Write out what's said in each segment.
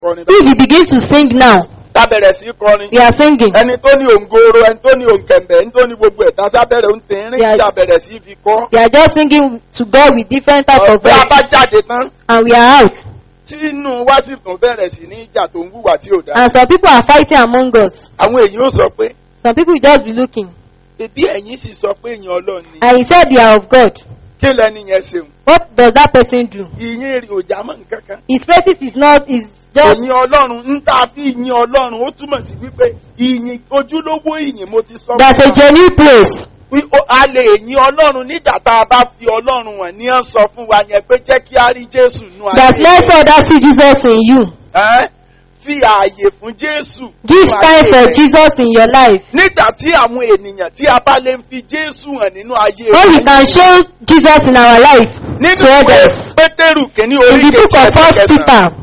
kọrin If you báyìí. begin to sing now, tá bẹ̀rẹ̀ sí kọrin. we are singing. ẹni tó ní òǹgoro ẹni tó ní òǹkẹ̀mbẹ̀ ẹni tó ní gbogbo ẹ̀ tásá bẹ̀rẹ̀ ń tẹ̀rín Yeah. tí a bẹ̀rẹ̀ sí fi kọ́. We are just singing to God with different type of ọ̀pẹ́ a bá voice. jáde tán And we are out. tí inú wa sì tún bẹ̀rẹ̀ sí ní ìjà tó ń wùwà tí ò dáa. And some people are fighting among us. àwọn èèyàn ó sọ pé Some people will just be looking. bébí ẹ̀yin sì sọ pé èèyàn ọlọ́run ni. And he said they are of God. kí lẹni yẹn ṣeun. What does that person do? ìyìn rí òjà mọ́ nǹkan kan. His practice is not, is just, ìyìn ọlọ́run ń tà fi ìyìn ọlọ́run ó túmọ̀ sí wípé ìyìn ojúlówó ìyìn mo ti sọ that's a fún wa. genuine place. Wí- ó- a lè yin ọlọ́run nígbà tá a bá fi ọlọ́run hàn ní ọ̀ sọ fún wa yẹn pé jẹ́ kí a rí jésù nú That let others see Jesus in you. Ẹ́, fi ààyè fún jésù. Give nínú time ayé for rẹ. Jesus in your life. nígbà tí àwọn ènìyàn tí a bá lè fi jésù hàn nínú ayé When we wa. can show Jesus in our life nínú to ìwé others. pétérù kìíní In orí the book kejì of ẹsẹ̀ First kẹsàn-án Peter,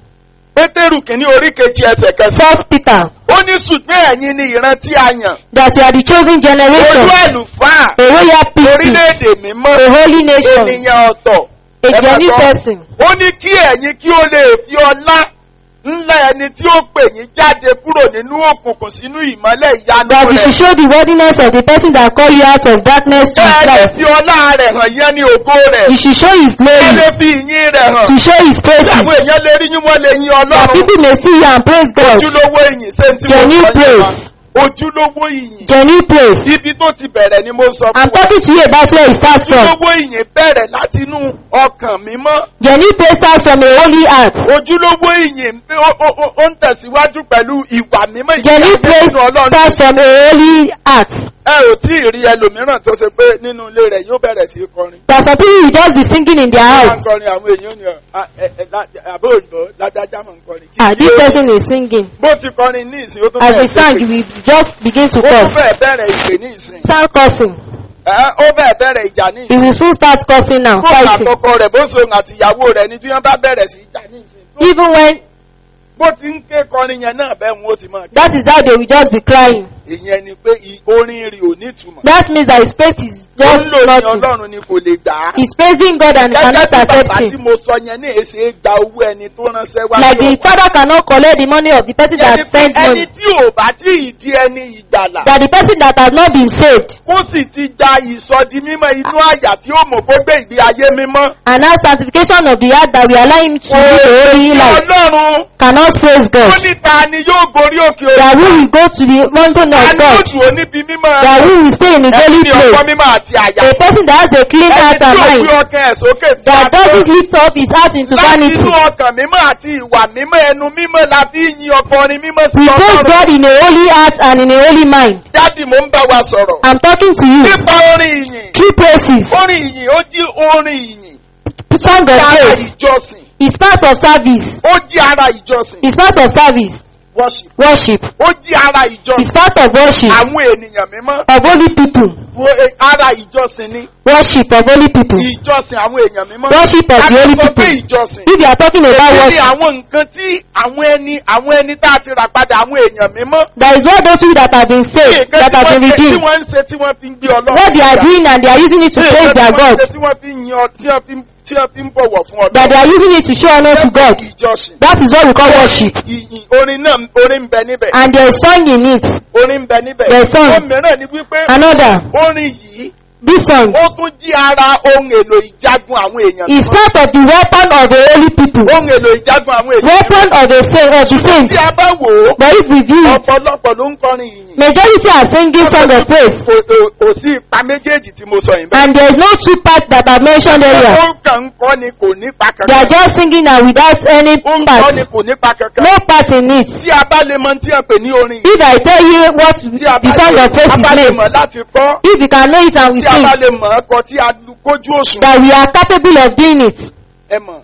pétérù kìíní orí kejì ẹsẹ̀ kẹsàn-án First Peter, ó ní ṣùgbọ́n ẹ̀yin ni ìran tí a yàn that you are the chosen generation, olú àlùfáà a royal priesthood, orílẹ̀-èdè mímọ́ a holy nation, ènìyàn ọ̀tọ̀ a Ẹ máa genuine gbọ́. person. ó ní kí ẹ̀yin kí ó lè fi ọlá ńlá ẹni tí ó pè yín jáde kúrò nínú òkùnkùn sínú ìmọ́lẹ̀ ìyanu That you rẹ̀. should show the worthiness of the person that call you out of darkness to his Bẹ́ẹ̀ lè light. fi ọlá rẹ̀ hàn yẹn ní ògo rẹ̀. You should show his Bẹ́ẹ̀ glory, lè fi ìyìn rẹ̀ hàn. to show his Tí àwọn praises. èèyàn lè rí yín wọ́n lè yin That Ọlọ́run. people may see you and praise God. Ojúlówó ìyìn ṣé n tí mo Genuine sọ yẹn praise. wá. Ojúlówó ìyìn. Genuine praise. Ibi tó ti bẹ̀rẹ̀ ni mo sọ I'm fún wa. talking to you about where it starts from. Ojúlówó ìyìn bẹ̀rẹ̀ láti inú ọkàn mímọ́. Genuine praise starts from a holy heart. Ojúlówó ìyìn ó- ó ó- ó ń tẹ̀síwájú pẹ̀lú ìwà mímọ́ Genuine ìyìn praise nínú Ọlọ́run. starts from a holy heart. ẹ ò tí ì rí ẹlòmíràn tó ṣe pé nínú ilé rẹ̀ yóò bẹ̀rẹ̀ sí í kọrin. That some people will just be singing in their Wọ́n máa ń house. kọrin àwọn èèyàn ni ọ- ẹ- ẹ- lá- àbó òyìnbó ládájá máa ń kọrin. Kí Ah, ni this ó- person is singing. bó ti kọrin ní ìsìn ó tún As we bẹ̀rẹ̀ sang, sí we just begin to ó tún curse. bẹ̀rẹ̀ bẹ̀rẹ̀ ìpè ní ìsìn. Sound cursing. Ẹ, ó bẹ̀rẹ̀ bẹ̀rẹ̀ ìjà ní We ìsìn. will soon start cursing now, Bó fighting. àtọkọ rẹ̀ bó so òun àti ìyàwó rẹ̀ ni tí wọ́n bá bẹ̀rẹ̀ sí í jà ní ìsìn. Even when Bó ti ń ké kọrin yẹn náà bẹ́ẹ̀ wọn ó ti máa ké. that is how they will just be crying. Ìyẹn ni pé i- orin rì ò ní ìtumọ̀. That means that his praise is Ó ń just lò ní nothing. Ọlọ́run ni kò lè gbà á. He's praising God and he Gẹ́gẹ́ cannot bí accept bàbá tí him. mo sọ yẹn ní èsè gba owó ẹni tó ránṣẹ́ wá. Like sí the ọ̀pá. father cannot collect the money of the person Yẹn ni that pé spent ẹni money. tí ò bá tí ì di ẹni ìgbàlà. That the person that has not been saved Kó sì ti gba ìsọdi mímọ́ inú àyà tí ó mọ̀ kó gbé ìgbé ayé mímọ́. and now sanctification of the heart that we allow him to live a holy Kí life Ọlọ́run cannot praise ó God. ní ta ni yóò gorí òkè òkè. That we will go to the mountain Ta of ni yóò God. dùn ó níbi mímọ́. That we will stay in his Ẹni holy ní ọkọ place. mímọ́ àti àyà. A person that has a clean Ẹni heart tí and ò mind. gbé ọkàn ẹ̀ sókè sí That àtọ́. doesn't lift up his heart into Láti vanity. inú ọkàn mímọ́ àti ìwà mímọ́ ẹnu mímọ́ la fi ń yin ọkọrin mímọ́ sí We praise Ọlọ́run. God in a holy heart and in a holy mind. Dádì mò ń bá wa sọ̀rọ̀. I'm talking to you. Nípa orin ìyìn. True praises. Orin ìyìn ó jí orin ìyìn. Song of Ara praise. ìjọsìn. It's part of service. Ó jí ara ìjọsìn. It's part of service. Worship. Worship. Ó jí ara It's ìjọsìn. part of worship Àwọn ènìyàn mímọ́. of holy people. Wo- eh, Ara ìjọsìn ni. Worship of holy people. Ìjọsìn àwọn èèyàn mímọ́. Worship of the Ká holy tó sọ pé people. ìjọsìn. If you are talking about Èyí ni worship, àwọn nǹkan tí àwọn ẹni àwọn ẹni tá a ti rà padà àwọn èèyàn mímọ́. that is what those people that have been saved, Nǹkan that tí have wọ́n been ṣe tí redeemed, wọ́n ń ṣe tí wọ́n fi ń gbé Ọlọ́run. what they are ga. doing and they are using it to praise Nǹkan their tí wọ́n God, ṣe tí wọ́n fi ń yan tí wọ́n fi ń- tí wọ́n fi ń bọ̀wọ̀ fún that they Ọlọ́run. are using it to show honor to God. Ìjọsìn. That is what we call worship. Ìyìn orin náà orin ń bẹ níbẹ̀. And there is song in it. Orin ń bẹ níbẹ̀. There's song. Ó mìíràn ni wípé Another, orin yìí this song ó tún jí ara ohun èlò ìjagun àwọn èèyàn. is part of the weapon of the holy people. Ohun èlò ìjagun àwọn èèyàn. Weapon of the saint of the saints. Tí a bá wò ó, But if we view it, ọ̀pọ̀lọpọ̀ ló ń kọrin ìyìn. majority are singing song of praise. Kò kò- kò sí ipa méjèèjì tí mo sọ yìí bẹ́ẹ̀. And there is no two parts that I've mentioned earlier. Ó kàn ń kọ́ ni kò nípa They are kankan. just singing and without any Ó ń kọ́ part. ni kò nípa kankan. No part in it. Tí a bá lè mọ tí a pè ní orin yìí. If I tell you what Tí a the bá song lè of praise a bá lè is mọ̀ made, láti kọ́. if you can know it and we Tí a sing, bá lè mọ̀ ọ́ kọ tí a lu- kójú òṣùwọ̀n. that we are capable of doing it. Ẹ mọ̀,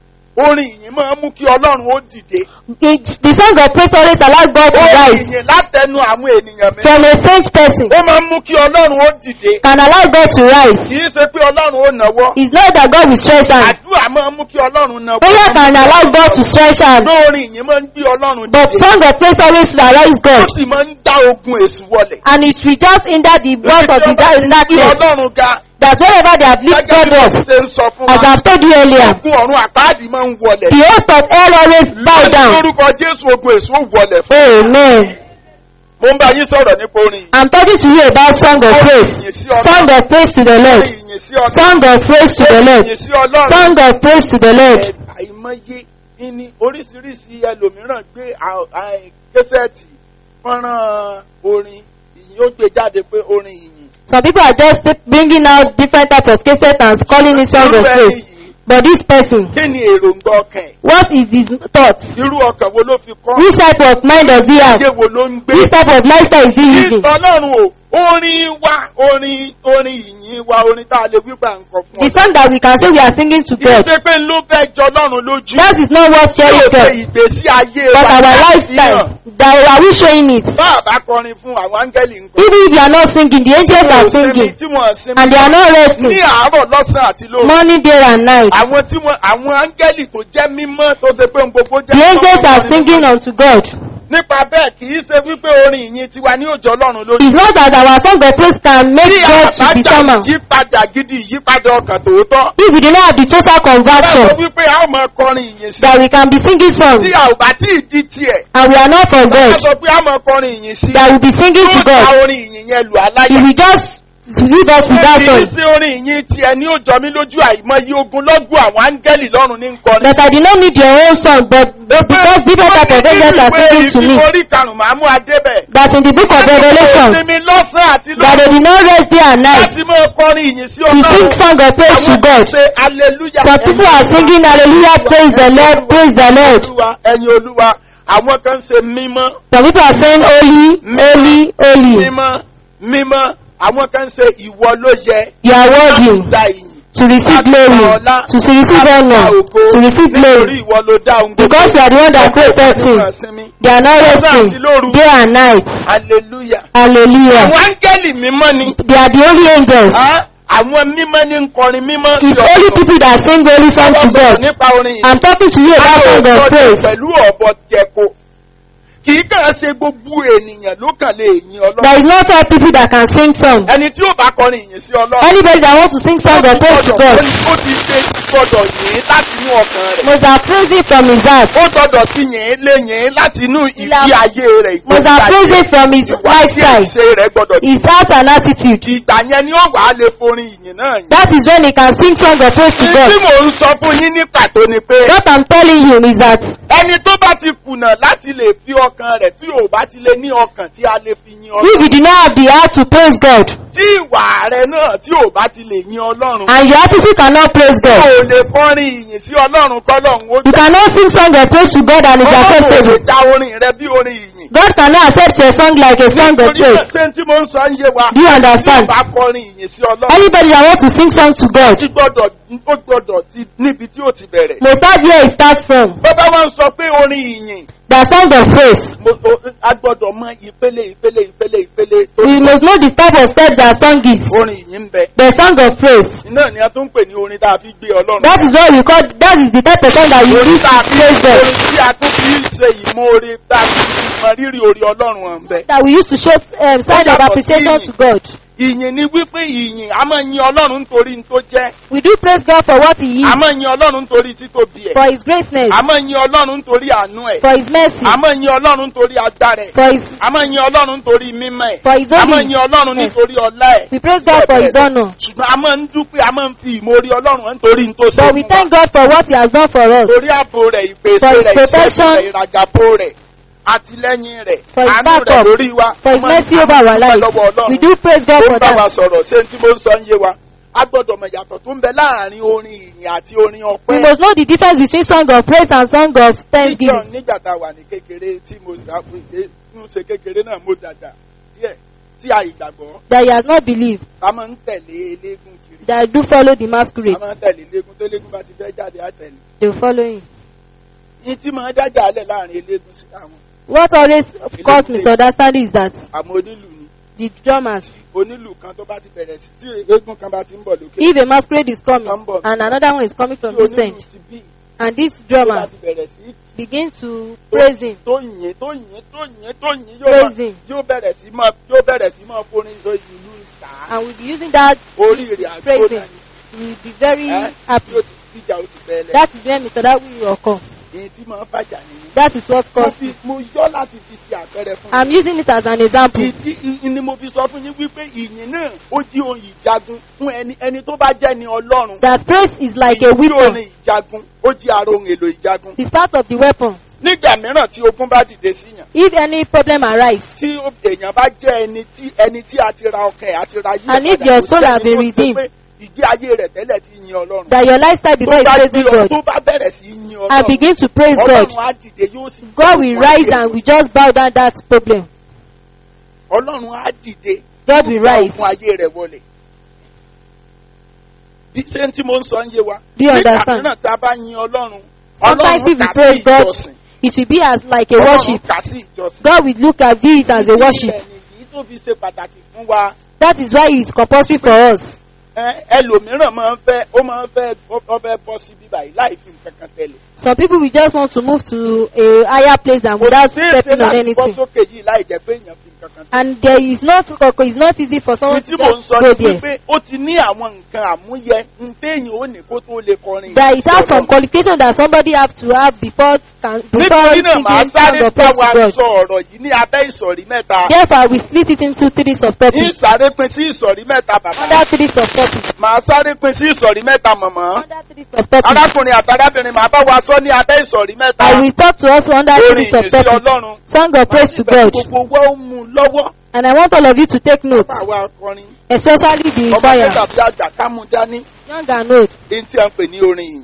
orin ìyìn máa ń mú kí Ọlọ́run ó dìde. it the song of praise always allow God to Orin rise ìyìn látẹnu àwọn ènìyàn mi. from a saint person. Ó máa ń mú kí Ọlọ́run ó dìde. Can allow God to rise. Kì í ṣe pé Ọlọ́run ó náwó. It's not that God will stretch hand. Àdúrà máa ń mú kí Ọlọ́run náwó. Prayer can allow God to stretch hand. Ṣùgbọ́n orin ìyìn máa ń gbé Ọlọ́run But dìde. song of praise always arise Ó God. sì máa ń dá ogun èṣù wọlẹ̀. And it will just hinder the works of the da- Bí darkness. Ọlọ́run ga that wherever they have lifted gẹ́gẹ́ bí God mo up, ti ṣe ń sọ fún as wa I've told you earlier, ogun ọ̀run àpáàdì máa ń wọlẹ̀ the host of hell always bow lórí down. lórúkọ jésù ogun èso wọlẹ̀ fún Amen. mo ń bá yín sọ̀rọ̀ nípa orin yìí I'm talking to you about song of praise. Song of praise to the Lord. orin ìyìn sí ọlọ́run Song of praise to the Lord. ìyìn sí ọlọ́run Song of praise to the Lord. àìmọye ní oríṣiríṣi ẹlòmíràn gbé à- à- késẹ́ẹ̀tì fọ́nrán orin ìyìn ó gbé jáde pé orin ìyìn Some people are just bringing out different type of cassettes and calling it song of irú ẹni praise. yìí But this person, kí ni èròǹgbà ọkàn ẹ̀ what is his thoughts? irú ọkàn wo ló fi kọ́ Which type of mind does he have? ayé wo ló ń gbé Which type of lifestyle is he living? ọlọ́run o orin wa orin orin ìyìn wa orin tá a lè wípà nǹkan fún The ọ song that we can say we are singing to kì í God, ṣe pé ló fẹ́ jọ ọlọ́run lójú that is not what yóò cheering ṣe God, ìgbésí ayé but wa our láti lifestyle. hàn. That are we showing it? bá a bá kọrin fún àwọn áńgẹ́lì nǹkan Even if you are not singing, the angels are singing, tí wọ́n sinmi and they are not resting. ní àárọ̀ lọ́sàn àti lóru Morning, day, and night. àwọn tí wọ́n àwọn áńgẹ́lì tó jẹ́ mímọ́ tó ṣe pé ohun gbogbo jẹ́ The angels mímọ́ are wọn ni singing wọ́n. unto God. nípa bẹ́ẹ̀ kì í ṣe wípé orin ìyìn tiwa ní òjò ọlọ́run lórí It's not that our song of praise can make tí God to be àbájá somehow. ìyípadà gidi ìyípadà ọkàn tòótọ́ If we do not have the total bẹ́ẹ̀ conversion, sọ wípé a ó máa kọrin ìyìn sí that we can be singing songs, tí a ò bá tí ì di tiẹ̀ and we are not for a God, sọ pé a máa kọrin ìyìn sí that we be singing to yóò ta God. orin ìyìn yẹn lù aláyà If we just leave us with that kì í song, ṣe orin ìyìn tiẹ̀ ní òjò mi lójú àìmọye ogun lọ́gùn àwọn áńgẹ́lì lọ́run ní nkọrin that I did not need your own song, but because different type of angels are singing to me, Orí karùn-ún máa mú adébẹ̀. that in the book of Revelation, Sinmi lọ́sàn àti that they did not rest day and night láti máa kọrin ìyìn sí to sing ọlọ́run. song of praise to Àwọn kan God. ṣe hallelujah. Some people are singing hallelujah, praise the Lord, praise the Lord. Olúwa, Ẹyin olúwa, àwọn kan ṣe mímọ́, Some people are saying holy, holy, holy. mímọ́, mímọ́. Àwọn kan ṣe ìwọ ló yẹ. You are worthy Gba ìyìn. to receive glory, to receive honor, to receive Nítorí glory. ìwọ ló dá ohun gbogbo. Because you are the one that created things. Sinmi. They are not resting day and night. Hallelujah. Hallelujah. Àwọn áńgẹ́lì mímọ́ ni. They are the only angels. Ah, Àwọn mímọ́ ní ń kọrin mímọ́ sí It's only people that sing holy song to Àwọn sọ̀rọ̀ God. nípa orin yìí. I'm talking to you about song of Àwọn praise. pẹ̀lú ọ̀bọ jẹko. Kì í kàn ṣe gbogbo ènìyàn ló kàn lè yin Ọlọ́run. There is not all people that can sing song. Ẹni tí ó bá kọrin ìyìn sí Ọlọ́run. Anybody that wants to sing song of praise to God Ó ti ṣe gbọdọ̀ yìn láti inú ọkàn rẹ̀. must have praising from his heart. Ó gbọdọ̀ sí yìn lé yìn láti inú ìgbé ayé rẹ̀. Must have praising from his Ìwà tí lifestyle, ìṣe rẹ̀ gbọdọ̀ his heart and attitude. Ìgbà yẹn ni ó wà á lè forin ìyìn náà yìn. That is when he can sing song of praise to Tí God. mò ń sọ fún yín ní pàtó ni pé What I'm telling you is that ẹni tó bá ti kùnà láti lè fi ọkàn rẹ̀ tí ò bá ti lè ní ọkàn tí a lè fi yin if Ọlọ́run. you do not have the heart to praise God Tí ìwà rẹ̀ náà tí ò bá ti lè yin Ọlọ́run. and your attitude cannot praise Tí God, ò lè kọrin ìyìn sí Ọlọ́run kọ́lọ́run ó you cannot sing song of praise to God and it's Ọlọ́run ò lè acceptable. dá orin rẹ bí orin ìyìn. God cannot accept your song like a song of Torí náà praise. ṣé tí mo ń sọ ń yé wa. Do you Tí ò understand? bá kọrin ìyìn sí Ọlọ́run. Anybody that wants to sing song to God Tí gbọ́dọ̀ ó gbọ́dọ̀ ti níbi tí ó ti bẹ̀rẹ̀. must start where it starts from. Bọ́bá wá ń sọ pé orin ìyìn. The song of praise. mo- o- A gbọ́dọ̀ mọ ìpele ìpele ìpele ìpele tó We must know the type of step that song is. orin ìyìn ń bẹ. The song of praise. Iná ni a tún ń pè ní orin tá a fi gbé Ọlọ́run. That is what we call, that is the type of song that we orin use tá a to fi praise God. orin tí a tún fi ṣe ìmoore tá a fi mọ rírì orí Ọlọ́run hàn bẹ. That we use to show um, sign of appreciation to God. Ìyìn ni wípé ìyìn a máa yin Ọlọ́run nítorí n tó jẹ́. We do praise God for what He A is, máa yin Ọlọ́run nítorí títóbi ẹ̀. for His greatness, A máa yin Ọlọ́run nítorí àánú ẹ̀. for His mercy, A máa yin Ọlọ́run nítorí agbára ẹ̀. for His, A máa yin Ọlọ́run nítorí mímọ́ ẹ̀. for His A máa yin Ọlọ́run holiness. nítorí ọlá ẹ̀. We praise God for His honor. Ṣùgbọ́n a máa ń dúpẹ́, a máa ń fi ìmoore Ọlọ́run hàn nítorí n tó ṣe But we fún wa. thank God for what He has done for us. Torí ààbò rẹ̀, ìpèsè For his rẹ̀, ìṣẹ́gun protection. rẹ̀, ìràgàbò rẹ̀, àtìlẹ́yìn rẹ̀, For his àánú rẹ̀ backup. lórí wa. For His A máa ń mercy over our dúpẹ́ life. lọ́wọ́ Ọlọ́run. We do praise God Ó for ń bá wa that. sọ̀rọ̀ ṣé tí mo ń sọ ń yé wa. A gbọ́dọ̀ mọ̀ ìyàtọ̀ tó ń bẹ láàrin orin ìyìn àti orin We ọpẹ́. must know the difference between song of praise and song of Níjọ́ thanksgiving. nígbà tá a wà ní kékeré tí mo ń ṣe kékeré náà mo dàgbà díẹ̀ tí a ìgbàgbọ́ That he has not believed. a máa ń tẹ̀lé eléégún kiri. That do follow the A masquerade. máa ń tẹ̀lé eléégún tó eléégún bá ti fẹ́ jáde á tẹ̀lé. They will follow him. Ní tí máa dájà alẹ̀ láàrin eléégún sí àwọn What always cause misunderstanding is that àwọn onílù ni. the drummers, Onílù kan tó bá ti bẹ̀rẹ̀ sí tí eégún kan bá ti ń bọ̀ lókè. if a masquerade is coming Come on. and another one is coming from Tí this onílù end, ti bí And this tó bá drummer ti bẹ̀rẹ̀ sí begin to praise him. tó yìn tó yìn tó yìn tó yìn yóò Praise máa- him. yóò bẹ̀rẹ̀ sí máa yóò bẹ̀rẹ̀ sí máa forin sọ ìlú sá And we'll be using that orí rẹ̀ àgbọ̀nà praising. We'll be very ẹ́ happy. yóò ti tíjà ó ti bẹ̀rẹ̀ That is when Mr. That will occur. èyí tí máa ń fàjà nìyí. That is what mo causes fi it. mo yọ láti fi ṣe àpẹẹrẹ fún I'm using it as an example. ìdí i- ni mo fi sọ fún yín wípé ìyìn náà ó jí ohun ìjagun fún ẹni ẹni tó bá jẹ́ ni ọlọ́run That praise is like a ìyìn tí weapon. orin ìjagun ó jí ara ohun èlò ìjagun It's part of the weapon. nígbà mìíràn tí ogun bá dìde síyàn If any problem arise, tí ó- èèyàn bá jẹ́ ẹni tí ẹni tí a ti ra ọkàn ẹ̀ àti ra yí And if your soul have been redeemed, ìgbé ayé rẹ̀ tẹ́lẹ̀ ti yin ọlọ́run that your lifestyle tó before is bá praising gbé ọ- God, tó bá bẹ̀rẹ̀ sí yin and ọlọ́run begin to praise God, ọlọ́run á dìde yóò sì God will rise and we just bow down that problem. ọlọ́run á dìde God will yóò bá rise. ogun ayé rẹ̀ wọlé bí ṣé tí mo ń sọ ń yé wa Do you nígbà understand? mìíràn tá a bá yin ọlọ́run Sometimes ọlọ́run if we kà sí praise God, ìjọsìn It will be as like a ọlọ́run worship. kà sí ìjọsìn God will look at it as a worship. Ìdí nìyí tó fi ṣe pàtàkì fún wa That is why it is compulsory for us. ẹ, ẹlòmíràn máa ń fẹ́ ó máa ń fẹ́ ó fẹ́ bọ́ sí bíbá yìí láì fi nǹkan kan tẹ̀lé. Some people will just want to move to a higher place and without Kò ṣeé ṣe stepping on láti bọ́ anything. sókè yìí láì jẹ́ pé èèyàn fi nǹkan kan tẹ̀lé. And there is not it's not easy for someone Ní to tí mò ń just sọ go ni there. wípé ó ti ní àwọn nǹkan àmúyẹ ń téèyàn ó ní kó tó lè kọrin. There is have some Ọlọ́run. qualification that somebody have to have before can before Nítorí náà màá singing sáré song of bá praise wa to God. sọ ọ̀rọ̀ yìí ní abẹ́ ìsọ̀rí mẹ́ta. Therefore, we split it into three Ní subtopics. ìsáré pin sí ìsọ̀rí mẹ́ta bàbá. Under three subtopics. Màá sáré pin sí ìsọ̀rí mẹ́ta màmá. Under three subtopics. Arákùnrin àtàrábìnrin màá bá wa sọ ní abẹ́ ìsọ̀rí mẹ́ta. I will talk to us under Orin three ìyìn sí subtopics. Ọlọ́run. Song of praise to God. Gbogbo wa ó mú un lọ́wọ́. And I want all of you to take note, Bàbá wa akọrin. especially the Ọmọ choir, kẹta bí àgbà kámú dání. young and old. Èyí tí a ń pè ní orin yìí.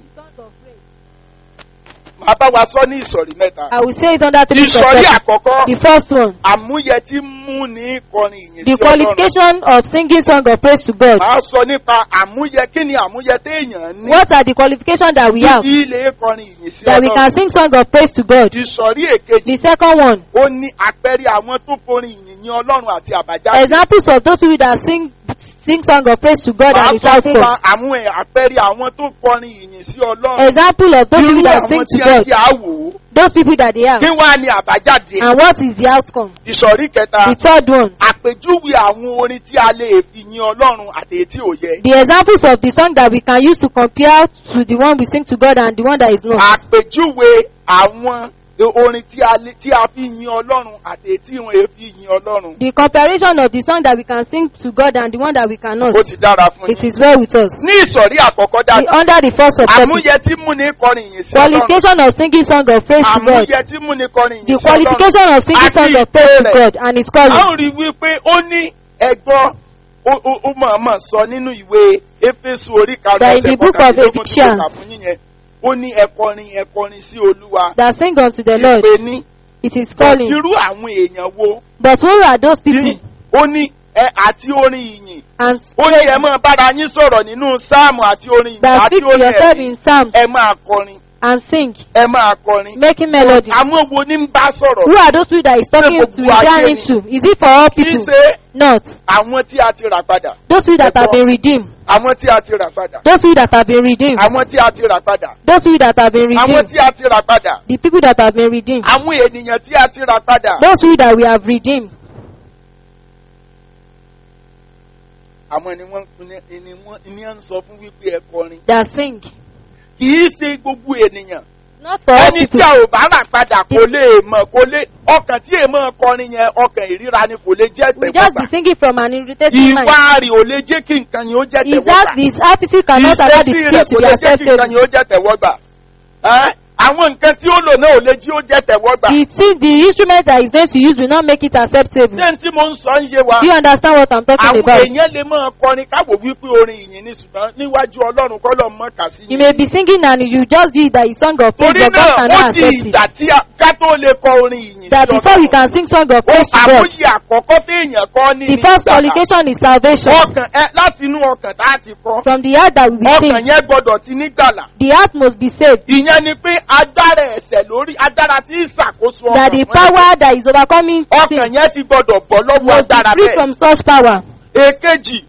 Màá bá wa sọ ní ìsọ̀rí mẹ́ta. I will say it under three Ìsọ̀rí subtopics. àkọ́kọ́. The first one, Àmúyẹ tí mú ní kọrin ìyìn sí the Ọlọ́run. qualification of singing song of praise to God. Màá sọ nípa àmúyẹ kí ni àmúyẹ téèyàn ní. What are the qualifications that we have Tí ilé kọrin ìyìn sí that we can Ọlọ́run. sing song of praise to God? Ìsọ̀rí èkejì. The second one, Ó ní àpẹẹrẹ àwọn tó forin ìyìn yin Ọlọ́run àti àbájáde. examples of those people that sing sing song of praise to God Màá and its sọ fún wa outcomes. àwọn ẹ̀- àpẹẹrẹ àwọn tó kọrin ìyìn sí Ọlọ́run. Example of those Irú people that àwọn sing tí to a God, ti á wò ó. those people that they have, Kí wá ní àbájáde? and what is the outcome? Ìsọ̀rí kẹta. The third one, Àpèjúwe àwọn orin tí a lè fi yin Ọlọ́run àti èyí tí ò yẹ. the examples of the song that we can use to compare to the one we sing to God and the one that is not. Àpèjúwe àwọn orin tí a lè- tí a fi yin Ọlọ́run àti èyí tí wọn èé fi yin Ọlọ́run. The comparison of the song that we can sing to God and the one that we cannot. Ó ti dára fún It yín. is well with us. Ní ìsọ̀rí àkọ́kọ́ The, dájú. under the first subtopic, Àmúyẹ tí mú ní kọrin ìyìn sí Ọlọ́run. qualification of singing song of praise to God. Àmúyẹ tí mú ní kọrin ìyìn The sí Ọlọ́run. qualification of singing Àti song of praise to ìpele. God and its A calling. ó rí wípé ó ní ẹgbọ́n ó ó- ó mọ̀ọ́mọ̀ sọ nínú ìwé Éfésù orí karùn-ún That in ẹsẹ̀ the book of kọkàndínlógún tí mo Ephesians. kà fún yín yẹn. Ó ní ẹkọrin ẹkọrin sí Olúwa. That sing unto the Lord. Ìpè ní It is calling. irú àwọn èèyàn wo But who are those people? ní ó ní ẹ àti orin ìyìn And ó ní ẹ máa bára yín sọ̀rọ̀ nínú sáàmù àti orin ìyìn that àti speak to orin yourself ẹ̀mí in psalms ẹ máa kọrin and sing, ẹ máa kọrin. making melody. àwọn wo ní ń bá sọ̀rọ̀ Who are those people that is talking gbogbo to, ayé referring ni? to? Is it for all kì í people? ṣe Not. àwọn tí a ti rà padà Those people that have Ẹ̀kọ́. been redeemed. àwọn tí a ti rà padà Those people that have been redeemed. àwọn tí a ti rà padà Those people that have been àwọn redeemed. tí a ti rà padà The people that have been redeemed. àwọn ènìyàn tí a ti rà padà Those people that we have redeemed. àwọn ni wọ́n ni ni wọ́n ni wọ́n ń sọ fún wípé ẹ kọrin That sing. kì í ṣe gbogbo ènìyàn Not for all ẹni tí people. a ò bá rà padà kò lè mọ̀ kò lè ọkàn tí èèmọ̀ kọrin yẹn ọkàn ìríra ni kò lè jẹ́ We just be tẹ̀wọ́gbà singing from an irritated mind. ìwà rẹ̀ ò lè jẹ́ kí nǹkan yẹn ó jẹ́ Is that tẹ̀wọ́gbà this attitude cannot allow the ìṣesí thing rẹ̀ to kò be lè jẹ́ kí nǹkan acceptable? yẹn ó jẹ́ tẹ̀wọ́gbà Ẹ́, àwọn nǹkan tí ó lò náà ò lè jí ó jẹ́ tẹ̀wọ́gbà The thing, the instrument that is going to use will not make it acceptable. ṣé n tí mo ń sọ ń yé wa Do you understand what I'm talking àwọn about? èèyàn lè máa kọrin káwò wípé orin ìyìn ni ṣùgbọ́n níwájú ọlọ́run kọ́ lọ́ mọ́ kà sí You may be singing and you just be that is song of praise, torí but God náà ó cannot di accept ìgbà it. tí a- ká tó lè kọ orin ìyìn That sí before we ọlọ́run can sing song of ó praise to God, àmúyẹ àkọ́kọ́ téèyàn kọ́ ní the ní first ìgbàlà. qualification is salvation. ọkàn ẹ láti inú ọkàn tá a ti kọ́ From the heart that we ọkàn sing, yẹn gbọ́dọ̀ ti nígbàlà the heart must be saved. ìyẹn ni pé agbára ẹ̀ṣẹ̀ lórí agbára tí ń ṣàkóso That ọkàn the fún ẹ̀ṣẹ̀. power that is overcoming ọkàn sin yẹn ti gbọ́dọ̀ bọ́ lọ́wọ́ must be agbára free bẹ́ẹ̀ from such power. èkejì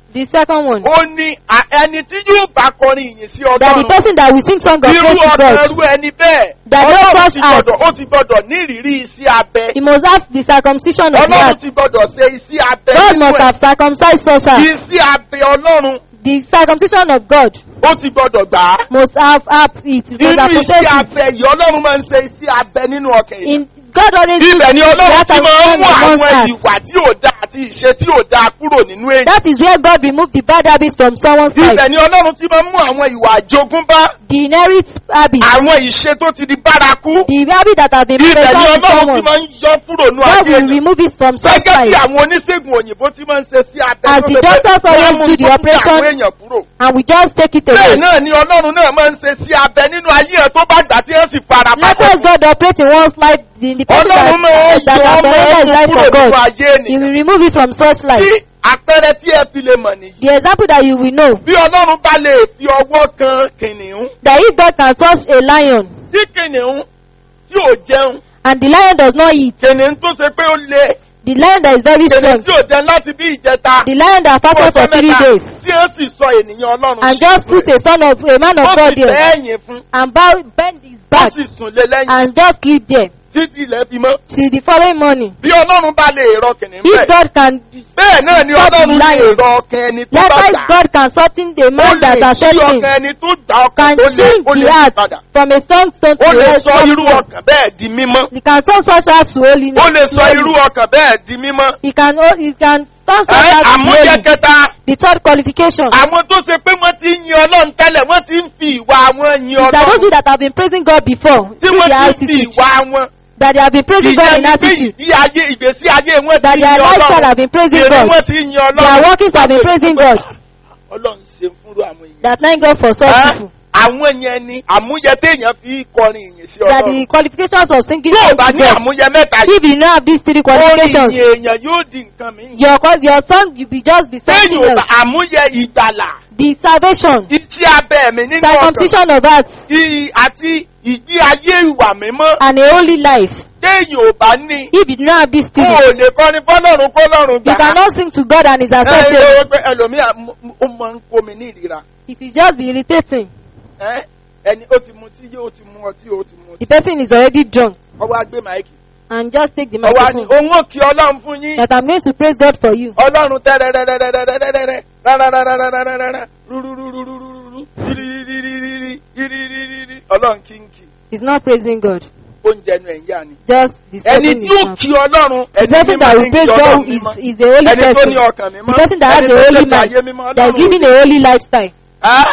The second one, ó ní à- ẹni tí yóò bá kọrin ìyìn sí that the ọlọ́run person that will sing song of irú praise to ọkàn God, irú ẹni bẹ́ẹ̀ That no ọlọ́run such ti act. gbọ́dọ̀ ó ti gbọ́dọ̀ ní ìrírí sí abẹ he must have the circumcision of the ọlọ́run heart. ti gbọ́dọ̀ ṣe isi abẹ God nínú must ẹ̀ have circumcised us. heart. isi abẹ ọlọ́run The circumcision of God ó ti gbọ́dọ̀ gbà á must have have it. Must nínú have isi possessed it. abẹ yìí ọlọ́run máa ń ṣe isi abẹ nínú ọkàn yìí In God always ibẹ̀ ni uses ọlọ́run that ti máa ń circumcision mú of one's àwọn heart. ìwà tí ò dáa àti ìṣe tí ò dáa kúrò nínú èyí That is where God removed the bad habits from someone's ibẹ̀ life. ni ọlọ́run ti máa ń mú àwọn ìwà àjogúnbá The inherit habit, àwọn ìṣe tó ti di bárakú the habit that has been ibẹ̀ ni present in ọlọ́run ti someone. máa ń yọ kúrò nínú God ayé will èèyàn remove it from such gẹ́gẹ́ bí life. àwọn oníṣègùn òyìnbó tí máa ń ṣe sí abẹ As tó the ṣe pé doctors always wọ́n mú do the tó fi operation, àwọn èèyàn kúrò. And we just take it bẹ́ẹ̀ away. náà ni ọlọ́run náà máa ń ṣe sí abẹ nínú ayé ẹ̀ tó bá gbà tí ẹ̀ sì fara Likewise, God operate in one's life in the person that, ọlọ́run máa ń that yọ has ọmọ surrendered his ẹ̀kún life kúrò for nínú God. ayé He ènìyàn will remove it from such life. bí àpẹẹrẹ tí ẹ fi lè mọ̀ nìyí The example that you will know bí ọlọ́run bá lè fi ọwọ́ kan kìnìún that if God can touch a lion tí kìnìún tí ò jẹun and the lion does not eat, kìnìún tó ṣe pé ó le the lion that is very kìnìún strong, tí ò jẹun láti bí ìjẹta the lion that fún fasted for ọjọ́ three mẹ́ta days, tí ó sì sọ ènìyàn ọlọ́run and sí just ìlú put ẹ̀. a son of a man of ó God sì there tẹ́ ẹ̀yìn fún and bow bend his ó back sì sùn lé lẹ́yìn and just sleep there títí ilẹ̀ fi mọ́ till the following morning. bí ọlọ́run bá lè rọ kìnìún If bẹ́ẹ̀ God can, bẹ́ẹ̀ náà ni stop ọlọ́run lè lying. rọ ọkàn ẹni tó bá likewise gbà God can soften the ó man lè that ṣí accepts him, ọkàn ẹni tó gbà ọkàn can tó lè change ó lè the yí heart padà from a strong stone to ó lè a sọ soft irú stone. ọkàn bẹ́ẹ̀ di mímọ́ He can turn such heart to holiness. ó lè sọ slowly. irú ọkàn bẹ́ẹ̀ di mímọ́ He can, oh, he can turn such Ẹ́, heart to àmúyẹ holy. kẹta The third qualification àwọn tó ṣe pé wọ́n ti ń yin ọlọ́run tẹ́lẹ̀ wọ́n ti ń fi ìwà wọn yin is that those ọlọ́run people that have been praising God before, tí through wọ́n their ti ń fi attitude, ìwà wọn that they have been praising God ìyẹn in ni pé attitude, ìgbé ayé ìgbésí ayé wọn ti that yin their lifestyle ọlọ́run have been praising ìrìn God, wọn ti yin their ọlọ́run workings have been praising God, ọlọ́run ṣe fúnrú àwọn èèyàn. that thank God for such Ẹ́, people. àwọn yẹn ni àmúyẹ téèyàn fi kọrin ìyìn sí That ọlọ́run the qualifications of singing yóò song bá to ní God. àmúyẹ mẹ́ta yìí If you don't have these three orin ìyìn qualifications, èèyàn yóò di nǹkan mìíràn your qual- your song will be just be something téèyàn ò bá else. àmúyẹ ìgbàlà The salvation, iṣẹ́ abẹ́ mi nínú ọkàn circumcision of heart, i- àti ìgbé ayé ìwà mímọ́ and a holy life. téèyàn ò bá ní If you don't have these kó three, o lè kọrin fọlọ́run kọlọ́run you gbà á. cannot sing to God and His ẹ acceptance. ẹ pé ẹlòmíà m- m- ó máa ń kó mi ní ìrira If you just be irritating, Ẹ́, ẹni ó ti mu tí yóò ti mu ọtí ó ti mu the ọtí person is already drunk ọwọ́ agbé máìkì and just take the ọwọ́ àní microphone. òun ò kí ọlọ́run fún yín That I'm going to praise God for you. ọlọ́run tẹ́rẹ́rẹ́rẹ́rẹ́rẹ́rẹ́rẹ́ rárárárárárárá rúrúrúrúrúrú rírírírírírí rírírírírí ọlọ́run kínkì He's not praising God. oúnjẹ ẹnu ẹ̀ ń yá ni. Just the ẹni person tí ó is not. kí ọlọ́run The ẹni person mímọ́ that ní will kí praise ọlọ́run God is, mímọ́ is a holy ẹni tó ní person. ọkàn The mímọ́ person that has ẹni a tó holy ní ayé mind. mímọ́ They are ọlọ́run giving a holy lifestyle. Á.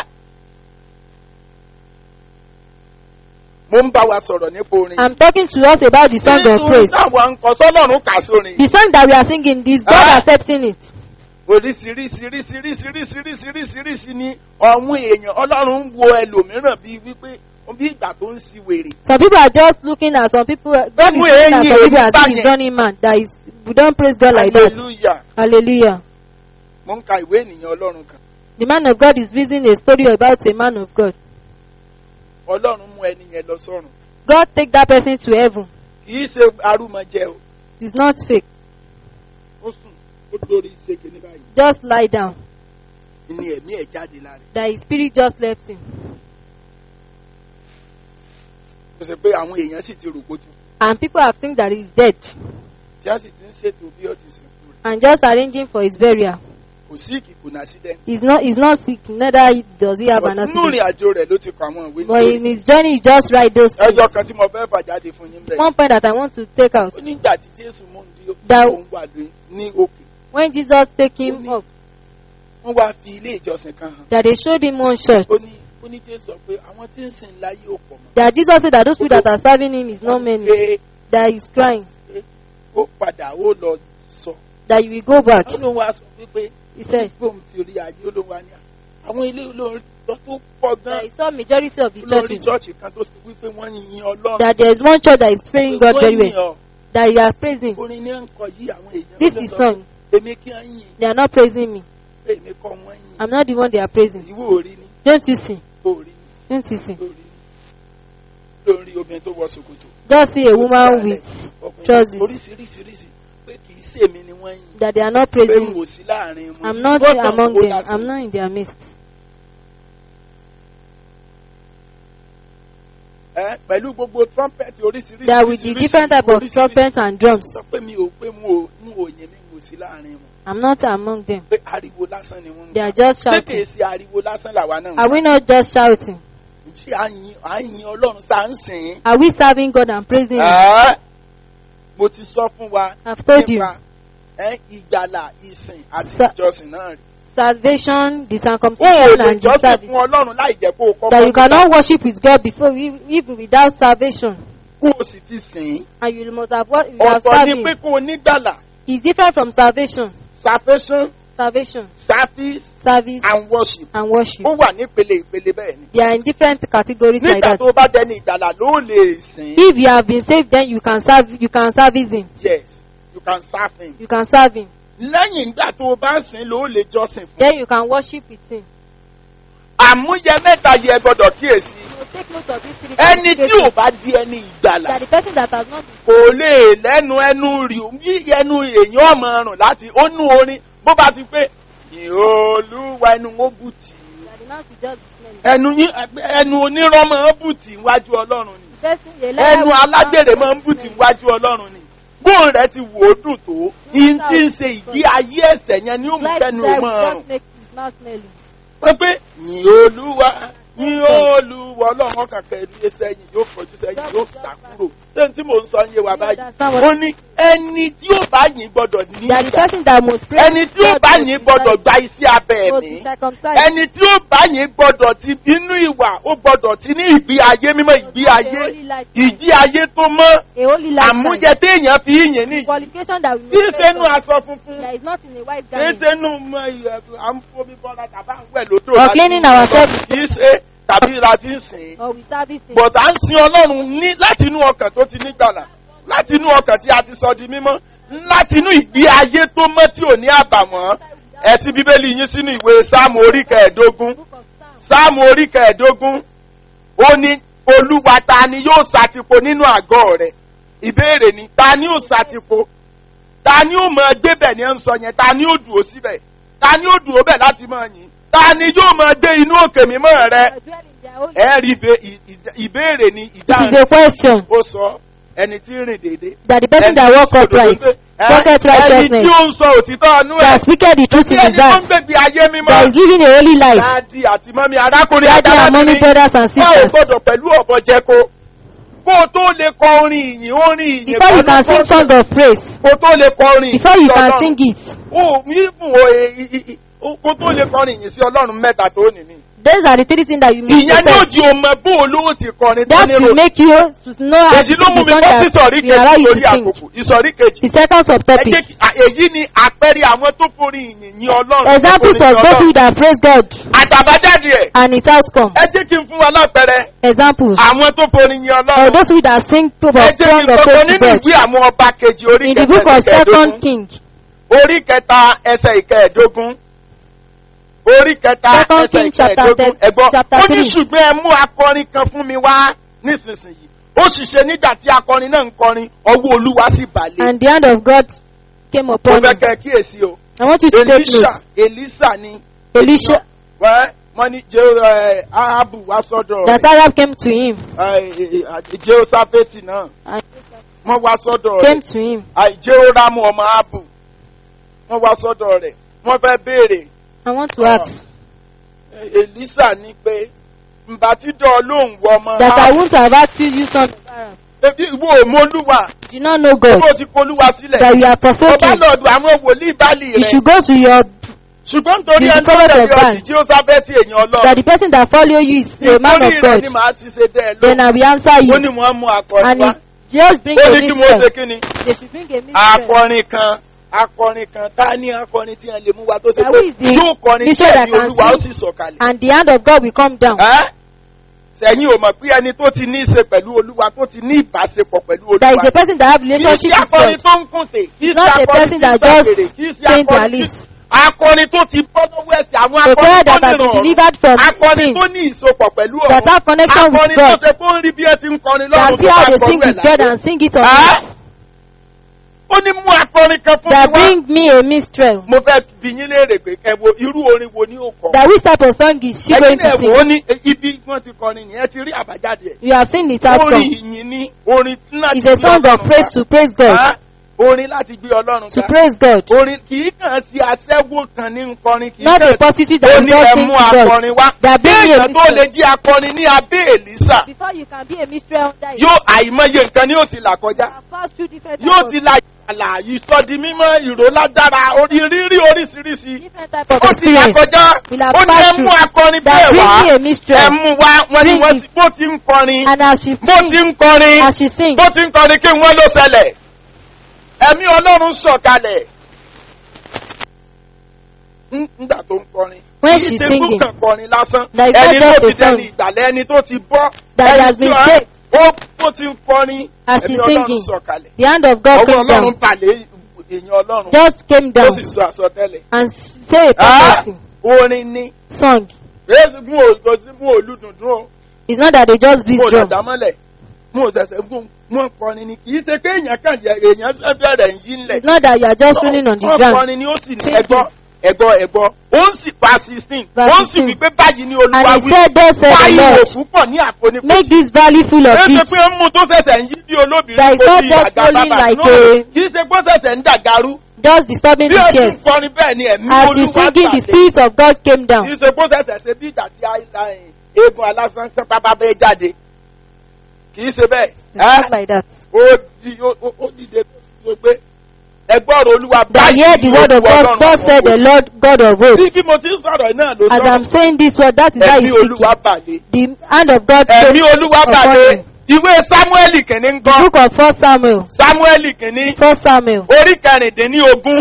mo ń bá wa sọ̀rọ̀ nípa orin I'm talking to us about the song of Nítorí praise. táwọn nǹkan sọ́lọ́run kà sórin The song that we are singing, is God Ah. accepting it. oríṣiríṣiríṣiríṣiríṣiríṣiríṣi ni ọ̀hún èèyàn ọlọ́run ń wo ẹlòmíràn bíi wípé bí ìgbà tó ń si wèrè. Some people are just looking at some people. God is Gbogbo looking at èyí some people èyí as if he's báyẹn. running man. That is, we don't praise God like that. hallelujah Hallelujah. mo ń ka ìwé ènìyàn ọlọ́run kan The man of God is reading a story about a man of God. ọlọ́run mú ẹni yẹn lọ sọ́run God take that person to heaven. kì í ṣe arúmọjẹ o It's not fake. ó sùn ó lórí ìṣègbè ní báyìí Just lie down. ní ẹ̀mí ẹ̀ jáde lára ẹ̀. That his spirit just left him. ó ṣe pé àwọn èèyàn sì ti rò pé ó ti kú And people have think that he's dead. tí a sì ti ń ṣètò bí ó ti sìnkú rẹ̀ And just arranging for his burial. kò sí ìkìkù ní accident. He's not, he's not sick. Neither does he have an nínú ìrìn accident. àjò rẹ̀ ló ti kọ àwọn ìwé But in nítorí his journey, he just write those things. ẹjọ́ kan tí mo fẹ́ fà jáde fún yín bẹ́ẹ̀. One point that I want to take out. ó nígbà tí jésù mú un dí That- òun wà lóyún ní òkè When Jesus take him Only- up, wọ́n wá fi ilé ìjọsìn kan hàn that they showed him one church. ó ní ó ní jésù sọ pé àwọn tí ń sìn láyé ò pọ̀ mọ́ That Jesus said that those people that are serving him is not many. pé That he's crying. ó padà ó lọ sọ That you will go back. ó lóun wá sọ wípé He said gbóhùn ti rí ayé ó lóun wá ní àwọn ilé olórin lọ tó pọ̀ that gan he saw majority of the olórí churches. chọ́ọ̀chì kan tó sọ wípé wọ́n yin ọlọ́run That there is one church that is praying God Wọ́n very yìn well. ọ́. That they are praising. orin ní ń kọ yí àwọn èèyàn This ló is sọ song. pé èmi kí á yìn They are not praising me. pé èmi kọ́ wọ́n yìn I'm not the one they are praising. ìwọ ò rí ni Don't you see? ó rí ni Don't you see? ó rí ni lórí obìnrin tó wọ ṣòkòtò Just see a woman with ọkùnrin trousers. oríṣiríṣiríṣi pé kì í ṣèmi ni wọ́n yìn that they are not pé praising n me. ò sí láàrin wọn. I'm not Wọ́n kàn among kó them. lásán. I'm not in their midst. Ẹ, pẹ̀lú gbogbo trumpet oríṣiríṣi. There will be different type of oríṣiríṣi. trumpets and drums. sọ pé mi ò pé mo ò mo ò yìn mi ò sí láàrin wọn I'm not among them. pé ariwo lásán ni wọ́n ń They are gbà. just ṣé kìí shouting. ṣe ariwo lásán làwa náà ń Are we not just shouting? ṣé à ń yin à ń yin ọlọ́run sá ń sìn ín. Are we serving God and praising Him? Ẹ́, mo ti sọ fún wa I've told you. nípa ẹ́, ìgbàlà ìsìn àti Sa- ìjọsìn náà rí. Salvation, the o ò circumcision, lè and the jọ́sìn service. fún ọlọ́run láì jẹ́ kó o kọ́kọ́ That you nígbà cannot worship with God before, you- even without salvation. kó o sì ti sìn ín. And you must have what you have ọ̀tọ̀ ni served pé Him. kó o nígbàlà It's different from salvation. salvation Salvation, service service, and worship and worship. ó wà nípele ìpele bẹ́ẹ̀ ni. They are in different categories like nígbà that. tó o bá dẹni ìgbàlà ló lè sìn ín. If you have been saved, then you can serve. You can service Him. yes you can serve him. You can serve Him. lẹ́yìn ìgbà tó o bá sìn ín ló lè jọ́sìn fún. Then you can worship with Him. àmúyẹ mẹ́ta yẹ gbọ́dọ̀ kíyèsí. So take note of these three. ẹni tí ò qualifications. bá di ẹni ìgbàlà That the person that has not kò lè lẹ́nu ẹnu rí bí ẹnu èèyàn ọmọ rùn láti ó nú orin bó bá ti pé ìhòòlùwà ẹnu ó bùtì that the mouth will just be smelling. ẹnu yín ẹnu onírọ́ máa ń bùtì níwájú ọlọ́run ni The person- the liar ẹnu will alágbèrè not máa ń bùtì smell. níwájú ọlọ́run ni bóun rẹ ti wò ó dùn tó yín tí ń ṣe ìdí ayé ẹ̀sẹ̀ yẹn ni ó mú Like kẹ́nu that ó máa will rùn just make his mouth smelling. pé pé ìhòòlùwà ìhòòlùwà ọlọ́run ọkàn kẹ́ẹ̀dúró sẹ́yìn yóò kọjú sẹ́yìn yóò sá kúrò ṣé tí mò ń sọ ń yé wa You báyìí understand what- ó ní ẹni tí ó bá yìn gbọ́dọ̀ ní That the ìgbà person that must pray. ẹni tí ó bá yìn gbọ́dọ̀ gba iṣẹ́ abẹ must ẹ̀mí be circumcised. ẹni tí ó bá yìn gbọ́dọ̀ ti inú ìwà ó gbọ́dọ̀ ti ní ìgbé ayé mímọ́ ìgbé ayé ìgbé ayé tó mọ́ A holy life. àmújẹ téèyàn fi yìn ní Qualification that will kí make sẹ́nu person- aṣọ funfun that is not in a white kí garment. sẹ́nu mọ ìyẹ̀ à ń fomi bọ́ra tàbá ń wẹ̀ lódò Or láti cleaning mú ourselves. lọ. kì í ṣe tàbí láti ń sìn Or we service him. bọ̀dà ń sin ọlọ́run ní láti inú ọkàn tó ti nígbàlà láti inú ọkàn tí a ti sọ di mímọ́ láti inú ìgbé ayé tó mọ́ tí ò ní àbàwọ́n ẹ̀sìn bíbélì yín sínú ìwé sáàmù orí kẹẹ̀ẹ́dógún Book of Psalms. sáàmù orí kẹẹ̀ẹ́dógún ó ní olúwa ta ni yóò ṣàtìpó nínú àgọ́ rẹ̀ ìbéèrè ni ta ni yóò ṣàtìpó ta ni yóò mọ gbébẹ̀ ní ẹ̀ ń sọ yẹn ta ni yóò dùn ó síbẹ̀ ta ni yóò dùn ó bẹ̀ láti mọ̀ yín ta ni yóò mọ gbé inú òkè mímọ́ rẹ̀ I dwell in their holy ẹ rí ìbé- ì- ì- ìbéèrè ni It is ìdáhùn a question ó sọ ẹni tí ń rìn déédéé. that the person that walk upright, pocket ẹni tí righteousness, ó ń sọ òtítọ́ ọnú ẹ̀ that speaketh the truth in tí his ẹni tó ń heart, gbèbí ayé that mímọ́ is living a holy life. dáàdi àti mọ́mí arákùnrin Daddy and mommy, àtàlábìnrin brothers and wọ́n ò sisters. gbọ́dọ̀ pẹ̀lú ọ̀bọ jẹ́ko kó o tó lè kọ orin ìyìn orin ìyìn Before you can sing song of praise, kó o tó lè kọ orin ìyìn before you sí can Ọlọ́run. sing it, o mímú o e- i- i- i- o- kó o tó lè kọrin ìyìn sí ọlọ́run mẹ́ta tó nìní. those are the three things that you must ìyẹn ní possess. òjì ọmọ bó olówó ti kọrin tó That nírò will make you to know how to èyí ló sing mú the mi song bọ́ sí that ìsọ̀rí will allow kejì you lórí to sing. àkókò ìsọ̀rí kejì. The second Ẹ subtopic. jẹ́ kí- à, èyí ni àpẹẹrẹ àwọn tó forí ìyìn yìn ọlọ́run. Examples tó forí of yìn those Ọlọ́run. who that praise God àtàbájáde ẹ̀ and its outcome. ẹ jẹ́ kí n fún wa lápẹẹrẹ Examples àwọn tó forí yìn of ọlọ́run. those who that sing of ẹ jẹ́ kí song n of kọ́kọ́ praise to nínú God. ìwé àwọn ọba kejì orí In the kẹta book ẹsẹ̀ of Second kẹẹ̀ẹ́dógún. King, orí kẹta ẹsẹ̀ ìkẹẹ̀ẹ́dógún orí kẹta Second ẹsẹ̀ King chapter ìkẹẹ̀ẹ́dógún ten- ẹ̀gbọ́n chapter ó ní three. ṣùgbọ́n ẹ mú akọrin kan fún mi wá nísinsìnyí ó sì ṣe nígbà tí akọrin náà ń kọrin ọwọ́ olúwa sì balẹ̀ and the hand of God came mo upon fẹ́ him. kẹ́ ẹ kíyèsí o I want you to take elisa note. elisa ni Elisha, wẹ́ wọ́n ní jẹ́ ẹ ahabu wá sọ́dọ̀ that Arab came to him rẹ̀ jehoshaphati náà and wọ́n wá sọ́dọ̀ came rẹ̀ to him. jehoramu ọmọ ahabu wọ́n wá sọ́dọ̀ rẹ̀ wọ́n fẹ́ béèrè I want to Ah. ask elisa ní pé ǹbà tí dọ̀ lóhùn wọ ọmọ that I ahabu won't have asked you, you son of Arab. ebi ìwọ òmolúwa Do you not know God bó ti polúwa sílẹ̀ that you are ó bá forsaken? lọ́ọ̀dù àwọn wòlíì báàlì You rẹ̀ should go to your ṣùgbọ́n nítorí You ẹni tó follow the tẹ̀lé plan. ọ̀dì tí ó sábẹ́ tí èèyàn that ọlọ́run the person that follow you is a man nítorí of rẹ̀ God. ni màá ti ṣe dẹ́ ẹ Then lóhùn I will answer ó you. ní wọ́n mú akọrin And wá he just bring ó a ní kí mo ṣe mistress. kí ni They should bring a mistress. akọrin kan akọrin kan tá ní akọrin tí wọn lè mú wa tó ṣe Now, pé who is the yóò kọrin tí mistress that ẹ̀mí can olúwa ó sì sing? sọ̀kalẹ̀. And the hand of God will come down. Ẹ́? sẹ́yìn ò mọ̀ pé ẹni tó ti ní í ṣe pẹ̀lú olúwa tó ti ní ìbáṣepọ̀ pẹ̀lú That is olúwa the person that have kì í relationship ṣe with akọrin God. tó ń kùntè kì í ṣe Not a akọrin person tí ń that ṣàgbèrè just kì í ṣe paint their akọrin tí lips. akọrin tó ti bọ́ lọ́wọ́ ẹ̀sìn àwọn A prayer akọrin tó that has been nìrọ̀ delivered from akọrin sin. tó ní ìsopọ̀ pẹ̀lú That ọ̀run have connection with akọrin tó God. ṣe kó ń rí bí ẹ ti ń kọrin That lọ́run see how they sing with God and sing it on Ah? earth. ó ní mú akọrin kan fún that mi wá bring me a minstrel. mo fẹ́ bi yín léèrè pé ẹ wo irú orin wo ni ó kọ That which type of song is she going ẹ̀yin to náà sing? wò ó ní ibi wọ́n ti kọrin nìyẹn ti rí àbájáde ẹ̀ You have seen it orin outcome. ìyìn ni orin láti It's a gbé song of Ọlọ́run praise ga. to praise God. Ah, orin láti gbé ọlọ́run To ga praise God. orin kì í kàn sí aṣẹ́wó kan ní nkọrin kì í Not kàn a prostitute that ó is ní just ẹ sing mú to God. akọrin wá That bring me a kéèyàn tó minstrel. lè jí akọrin ní abẹ́ èlísà Before you can be a mystery under it, yóò àìmọye nǹkan ni yóò ti là kọjá you have passed through different yóò types ti of, la àlà ìsọdi mímọ́ ìró ládára orí rírí oríṣiríṣi different type of ó ti là experience. kọjá Will have ó ní ẹ passed mú through. akọrin That bẹ́ẹ̀ bring wá me a ẹ minstrel. mú wá wọ́n ní Bring wọ́n it. ti bó ti ń kọrin And as she bó ti sings, ń kọrin as she sings, bó ti ń kọrin kí wọ́n ló ṣẹlẹ̀ ẹ̀mí ọlọ́run sọ̀kalẹ̀ Ń- nígbà tó ń kọrin When kì í she's ṣe singing. kó kàn kọrin lásán That is not ẹni tó just ti a song. dẹni ìgbàlẹ̀ ẹni tó ti bọ́ That ẹni has tí been wọ́n- saved. ó bó ti ń kọrin As ẹ̀mí she's ọlọ́run singing. sọ̀kalẹ̀ the hand of God ọwọ́ came ọlọ́run down, balẹ̀ èèyàn ọlọ́run just came ó down sì sọ àsọtẹ́lẹ̀ and say a Ah, prophecy orin ni song. èsì mú ògò sí mú olùdùndún o It's not that they just beat mú drum. òdàdà mọ́lẹ̀ mú òṣẹ̀ṣẹ̀ gún mú kọrin ni kì í ṣe pé èèyàn kàn yẹ èèyàn ṣẹ́ bẹ̀rẹ̀ ń yí ńlẹ̀ It's not that you are just rolling on the wọ́n ground. kọrin ni ó sì ní Singing. ẹgbọ́ ẹgbọ́ ẹgbọ́ ó ń sì pa sixteen Verse ó ń sì 16. wí pé báyìí ni And olúwa he wí said, Thus said the báyìí Lord, òkú pọ̀ ní àfonífojì make this valley full of kì í ṣe it. pé ń mú tó ṣẹ̀ṣẹ̀ ń yí bí olóbìnrin That is kò not sí just àga rolling bàbà like No, a- kì í ṣe pé ó ṣẹ̀ṣẹ̀ ń dàgarú Just disturbing bí the ó ti ń chairs. kọrin bẹ́ẹ̀ ni ẹ̀mí As she's olúwa singing, the gbàdé Spirit of God came kì í down. ṣe pé ó ṣẹ̀ṣẹ̀ ṣe bí ìgbà tí àìláyìn eegun alásán sẹ́ pápá bẹ́ẹ̀ jáde kì í ṣe bẹ́ẹ̀ It's not ẹ́ like that. ó di- ó- ó- ó dìde tó pé ẹgbọ́rọ̀ olúwa That hear the word of God, Ọlọ́run God said the àwọn Lord God of bí hosts. bí mo ti ń sọ̀rọ̀ náà ló As I'm sọ̀rọ̀ saying this word, that is how ẹ̀mí he's olúwa speaking. bàlẹ̀ The hand of God came ẹ̀mí olúwa upon bàlẹ̀ him. ìwé sámúẹ́lì kìíní ń The kọ́ book of First Samuel. sámúẹ́lì kìíní First Samuel. orí kẹrìndínlógún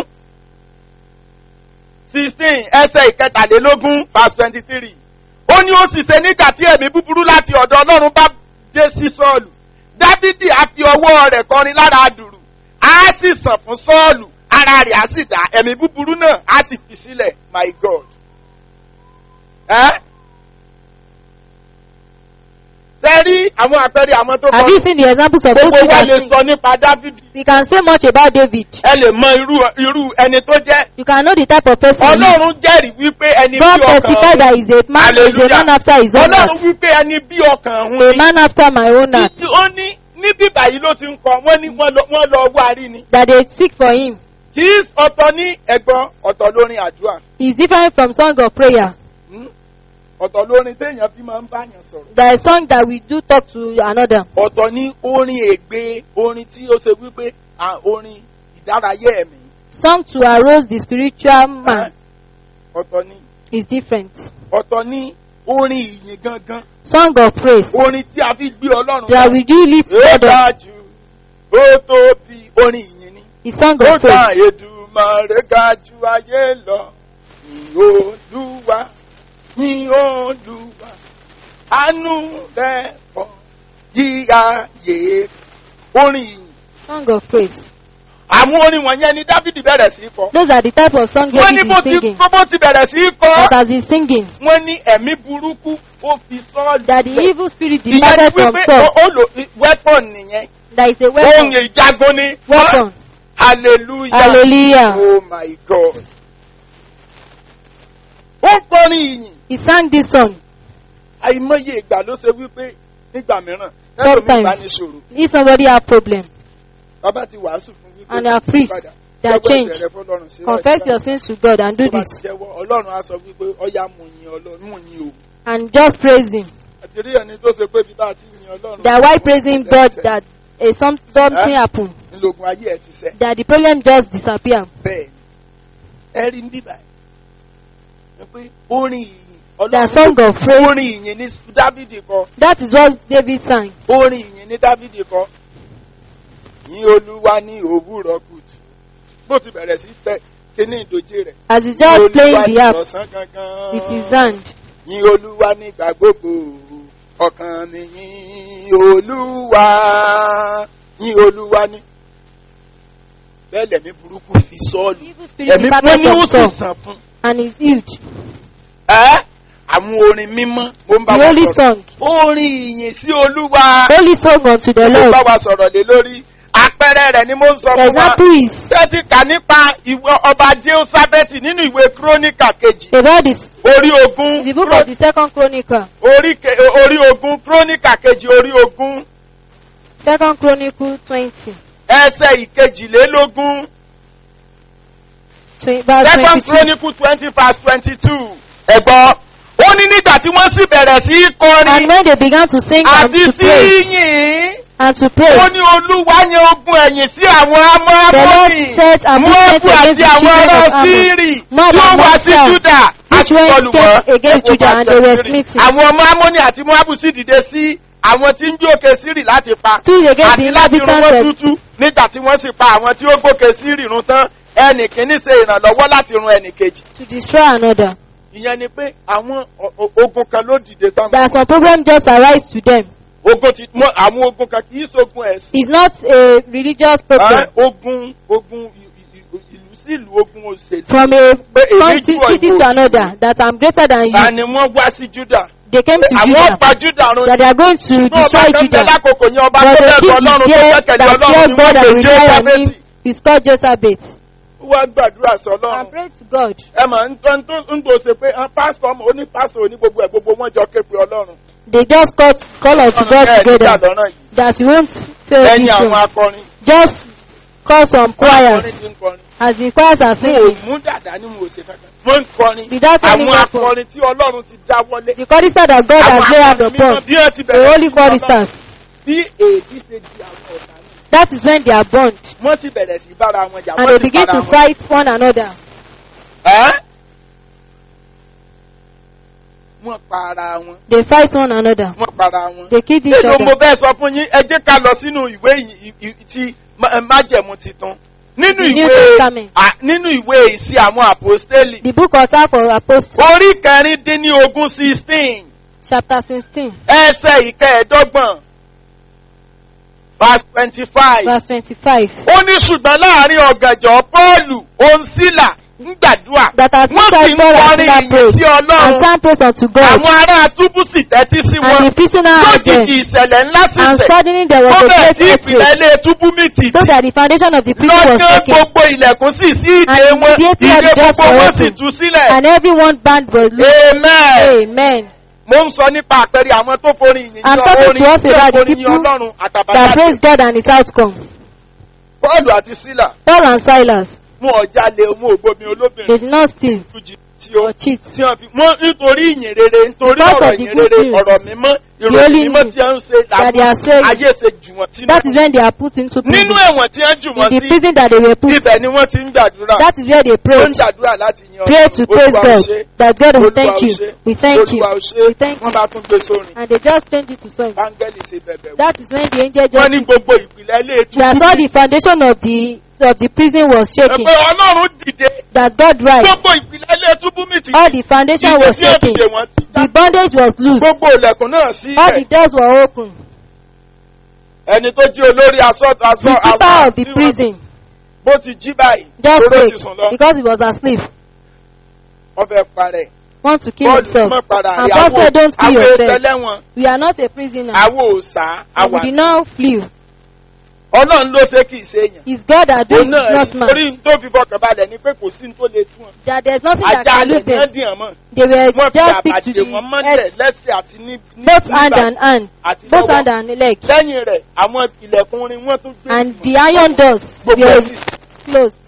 sixteen ẹsẹ̀ ìkẹtàlélógún verse twenty three ó ní ó sì ṣe nígbà tí ẹ̀mí búburú láti ọ̀dọ̀ ọlọ́run bá dé sí sọ́ọ̀lù dávidi á fi ọwọ́ rẹ̀ kọrin lára dùrù á sì sàn fún sọ́ọ̀lù ara rẹ̀ á sì dá ẹ̀mí búburú náà á sì fi sílẹ̀ my god. ẹ́ ṣe rí àwọn àpẹẹrẹ àwọn tó Have you kọ seen the examples of those gbogbo who wa can lè sing? sọ nípa dávidi We can say much about David. ẹ lè mọ irú irú ẹni tó jẹ́ You can know the type of person he is. ọlọ́run jẹ́rìí wípé ẹni God bí ọkàn testified that he is a man, he is a Hallelujah. man after his own ọlọ́run heart. wípé ẹni bí ọkàn òun A ni man after my own heart. ó ní ní bíbà yìí ló ti ń kọ wọ́n ní wọ́n lọ wọ́n lọ wá rí ni That they seek for him. kì í ọ̀tọ̀ ní ẹ̀gbọ́n ọ̀tọ̀ lórin àdúrà He is different from song of prayer. Hmm? ọ̀tọ̀ lórin téèyàn fi máa ń báyàn sọ̀rọ̀ There is song that we do talk to another. ọ̀tọ̀ ní orin ègbé orin tí ó ṣe wípé à, orin ìdárayá ẹ̀mí Song to arouse the spiritual man ọ̀tọ̀ ní is different. ọ̀tọ̀ ní orin ìyìn gangan Song of praise orin tí a fi gbé ọlọ́run that we do lift ó God up dájú ó tóbi orin ìyìn ni. is song ó of ta praise. Èdùmàrè ga ju ayé lọ ní olúwa ní olúwa àánú rẹ̀ pọ̀ yí ayé orin ìyìn. Song of praise. àwọn orin wọ̀nyẹn ni Dáfídì bẹ̀rẹ̀ sí í kọ. Those are the type of song wọ́n ní David bó is ti singing. bó ti bẹ̀rẹ̀ sí í kọ. But as he's singing, wọ́n ní ẹ̀mí burúkú ó fi sọ́ọ̀lù. that the evil spirit ìyẹn ni departed from wípé Saul, ó ó lò weapon nìyẹn. that is a ohun weapon. ìjagun ni. Weapon. hallelujah. Hallelujah. Oh my God. Ó kọrin ìyìn. He sang this song. Àìmọye ìgbà ló ṣe wípé nígbà mìíràn. Sometimes. Ẹlòmíì bá ní ṣòro. If somebody have problem Bàbá ti wàásù fún wípé. And our priest, padà. they are Jẹ́wọ́ changed. ẹ̀ṣẹ̀ rẹ fọ́lọ́run, ṣe confess báyìí, your sins to God and do tó bá this ti jẹ́wọ́, Ọlọ́run á sọ wípé ọ̀yá mú yin Ọlọ́run mú yin o. and just praise Him. Àti rí ẹni tó ṣe pé bí bá ti yin Ọlọ́run. That while praising God that a some, something Eh? happen, Ńlọgùn ayé ẹ̀ ti sẹ́. that the problem just disappear. Bẹ́ẹ̀ ni. Ẹ rí ń bíbà. Ẹ pé orin ìyìn. The song of praise. Orin ìyìn ní Dávidi kọ. That is what David sang. orin ìyìn ní dávidi kọ yìn olúwa ní òwúrọ̀ kùtù bó ti bẹ̀rẹ̀ sí tẹ kíní ìdòjé rẹ̀ As he's Yìn just Olúwa playing ní the harp ọ̀sán gangan with his hand. yìn olúwa nígbà gbogbo ọkàn mi yìn olúwa yìn olúwa ní bẹ́ẹ̀ lẹ̀mí burúkú fi sọ́ọ̀lù The evil spirit ẹ̀mí departed wọ́n ní ó from sì Saul sàn fún and is healed. ẹ́ àwọn orin mímọ́ mo ń bá The wa holy sọ̀rọ̀ song. orin ìyìn sí olúwa Holy song unto the mo Lord. bá wa sọ̀rọ̀ lé lórí àpẹẹrẹ rẹ̀ ni mo ń sọ The fún wa. example is Ṣé ti kà nípa ìwọ ọba Jehoṣafẹ́tì nínú ìwé Kíróníkà kejì? about this, Orí ogún. the book of the second chronicle, Orí ke- orí ogún Kíróníkà kejì orí ogún. second chronicle twenty, Ẹsẹ̀ ìkejìlélógún. twenty verse Second twenty-two. Chronicle twenty verse twenty-two. Ẹ̀gbọ́n. Ó ní nígbà tí wọ́n sì bẹ̀rẹ̀ sí í And kọrin when they began to sing and àti to sí pray yìn. and to Ó pray, ní Olúwa yẹn ogun ẹ̀yìn sí àwọn The Lord amọ́mọ́nì. set ambushment Mọ́ọ̀bù against àti the àwọn children ará of Ammon. Sírì Moab tí ó and wá sí Moab, Júdà. which went àti kọlù wọ́n. came against Ẹ wo Judah and they were Sírì. smitten. Àwọn ọmọ Amóni àti Moabu sì dìde sí àwọn tí ń jókè Sírì láti pa. Two against the Àti láti run inhabitants wọ́n of tútú nígbà tí wọ́n sì pa àwọn tí ó gòkè Sírì run tán. Ẹnì kìíní ṣe ìrànlọ́wọ́ láti run ẹnì kejì. to destroy another. Ìyẹn ni pé àwọn o- o- ogun kan ló dìde sáwọn. That some problem just arise to them. Ogun ti mọ àwọn ogun kan kì í ṣogun ẹ̀sìn. It's not a religious problem. Ah, Ogun ogun i- i- i- ìlú sí ìlú ogun òṣèlú. From a Pé èmi country jù ọ́, city ìwọ to ò jù another, that I'm greater than Ta you. ni wọ́n wá sí Júdà? They came to Àwọn Judah. pa Júdà run That they are going to Ṣùgbọ́n ọba destroy kan bẹ Judah. lákòókò yẹn ọba But tó the bẹ̀rù king Ọlọ́run is tó there gbẹ́kẹ̀lé that Ọlọ́run fears ni God wọ́n and pè rely on Jéhóṣáfẹ́tì. him. He's called Josabeth. Wọ́n gbàdúrà sọ And Ọlọ́run. pray to God. Ẹ mọ̀ ń tó ń tó ń tó ṣe pé ah, pásítọ̀ ọmọ oní pásítọ̀ oní gbogbo ẹ̀ gbogbo wọn jọ ké pe Ọlọ́run. They just call, call unto God Ẹ nígbà together lọ́nà yìí. that you won't fail Lẹ́yìn this àwọn one. akọrin. Just call some choirs. Akọrin ti ń kọrin. As the choirs are Mo ò singing, mú dàda ní mo ò ṣe kankan. Wọ́n ń kọrin. without any Àwọn weapon. akọrin tí Ọlọ́run ti dá wọlé. The chorister that God has laid hand upon, bí wọ́n ti the bẹ̀rẹ̀ holy sí ní Ọlọ́run. choristers, Bí èdè ṣe di àwọn ọ̀tá ní. that is when they are born. Wọ́n sì bẹ̀rẹ̀ sí bára wọn jà. And Wọ́n they sì begin para to wọn. fight one another. Ẹ́ wọ́n pa ara wọn. They fight one another. Wọ́n para wọn. They kill each Nínú mo other. fẹ́ sọ fún yín, ẹ jẹ́ ká lọ sínú ìwé yìí- ì- ì- ti má- májẹ̀mú titun. Nínú The New ìwé Testament. à- nínú ìwé ìsí àwọn àpòstélì. The book of Acts of Apostles, Orí kẹrìndínlógún sixteen chapter 16, ẹsẹ̀ ìkẹẹ̀dọ́gbọ̀n verse twenty-five. verse 25. Ó ní ṣùgbọ́n láàrin ọ̀gànjọ́ Pọ́ọ̀lù òǹsílà ń gbàdúrà. That has Wọ́n sì ń Paul and kọrin Silas ìyìn prayed sí and Ọlọ́run. sang praise unto God. Àwọn ará túbú sì tẹ́tí sí wọn. And the prisoner heard them. Lójijì ìṣẹ̀lẹ̀ ńlá sì And ṣẹ̀. suddenly there Ó was a bẹ̀ great tí ìpìlẹ̀ earthquake, ilé túbú mì tìtì. so that the foundation of the prison was Lọ́jọ́ shaken, gbogbo ilẹ̀kùn sì sí ìdè And wọn. immediately Ìdè the doors gbogbo were wọn sì opened. tú sílẹ̀. and everyone band was loose. Amen. Amen. Mo ń sọ nípa àpẹẹrẹ àwọn tó forin ìyìn I'm ní talking orin to us tí ó about the forin yìn people Ọlọ́run That àtàbàtà. praise God and its outcome. Pọ́ọ̀lù àti Sílà Paul and Silas, mú ọjà lé mú ògbómi they olóbìnrin did not steal lójijì tí ó or cheat. tí wọ́n fi wọ́n nítorí ìyìn rere nítorí Because ọ̀rọ̀ of the ìyìn good rere news, ọ̀rọ̀ mímọ́ the ìròyìn holy mímọ́ news tí wọ́n ń ṣe that they are saying, ayé ṣe jù wọ́n sínú. That is when they are put into Nínú prison. ẹ̀wọ̀n tí wọ́n jù In wọ́n the sí prison that they were put, ibẹ̀ ni wọ́n ti ń gbàdúrà. that is where they Wọ́n pray. ń gbàdúrà láti yan Pray to praise Olúwa ò God. ṣé, That God will Olúwa thank ò you. ṣé, We thank you. Olúwa ò ṣé. We thank Wọ́n you. bá tún gbé sórin. And they just change it to song. Báńgẹ́lì ṣe bẹ̀bẹ̀ wò. That is when the angel Wọ́n ní just gbogbo ìpìlẹ̀ ilé ètò. that all the foundation of the of the prison was shaking. Ẹgbẹ́ Ọlọ́run dìde. That God rise. Gbogbo ìpìlẹ̀ ilé túbú mi ti All the foundation Ìdè was tí ó shaking. dìde wọ́n ti já. The bondage was loose. Gbogbo ilẹ̀kùn náà sí All the ilẹ̀. doors were open. Ẹni tó jí olórí aṣọ The aṣọ keeper of the tí wọ́n- prison Bó ti jí báyìí. just Lóró ti prayed sùn lọ. because he was asleep. Wọ́n fẹ́ parẹ́. Want to kill Bọ́ọ̀lù himself. mọ́ para And rẹ̀. God said, "Don't kill Àwọn yourself." ẹsẹ̀lẹ́wọ̀n. We are not a prisoner. Àwọn òòsà. And we Àwa. did not flee. Ọlọ́run ló ṣe kì í ṣe èèyàn. It's God that does Òun it, náà not ní man. torí tó fi fọkàn balẹ̀ ni pé kò sí ní tó lè tún wọn. That there's nothing that Ajá can alẹ̀ lose ní them. ẹ́dìyàn mọ́. They were Wọ́n fi just stick to àbàdè wọn the mọ́lẹ̀ head, lẹ́sẹ̀ àti ní ní- both nígbà hand and hand, àti both hand lọ́wọ́. and leg. Lẹ́yìn rẹ̀, àwọn ilẹ̀kùn rin wọ́n tún gbé. And ìmọ̀. the iron doors Gbogbo were ẹ̀ sì closed.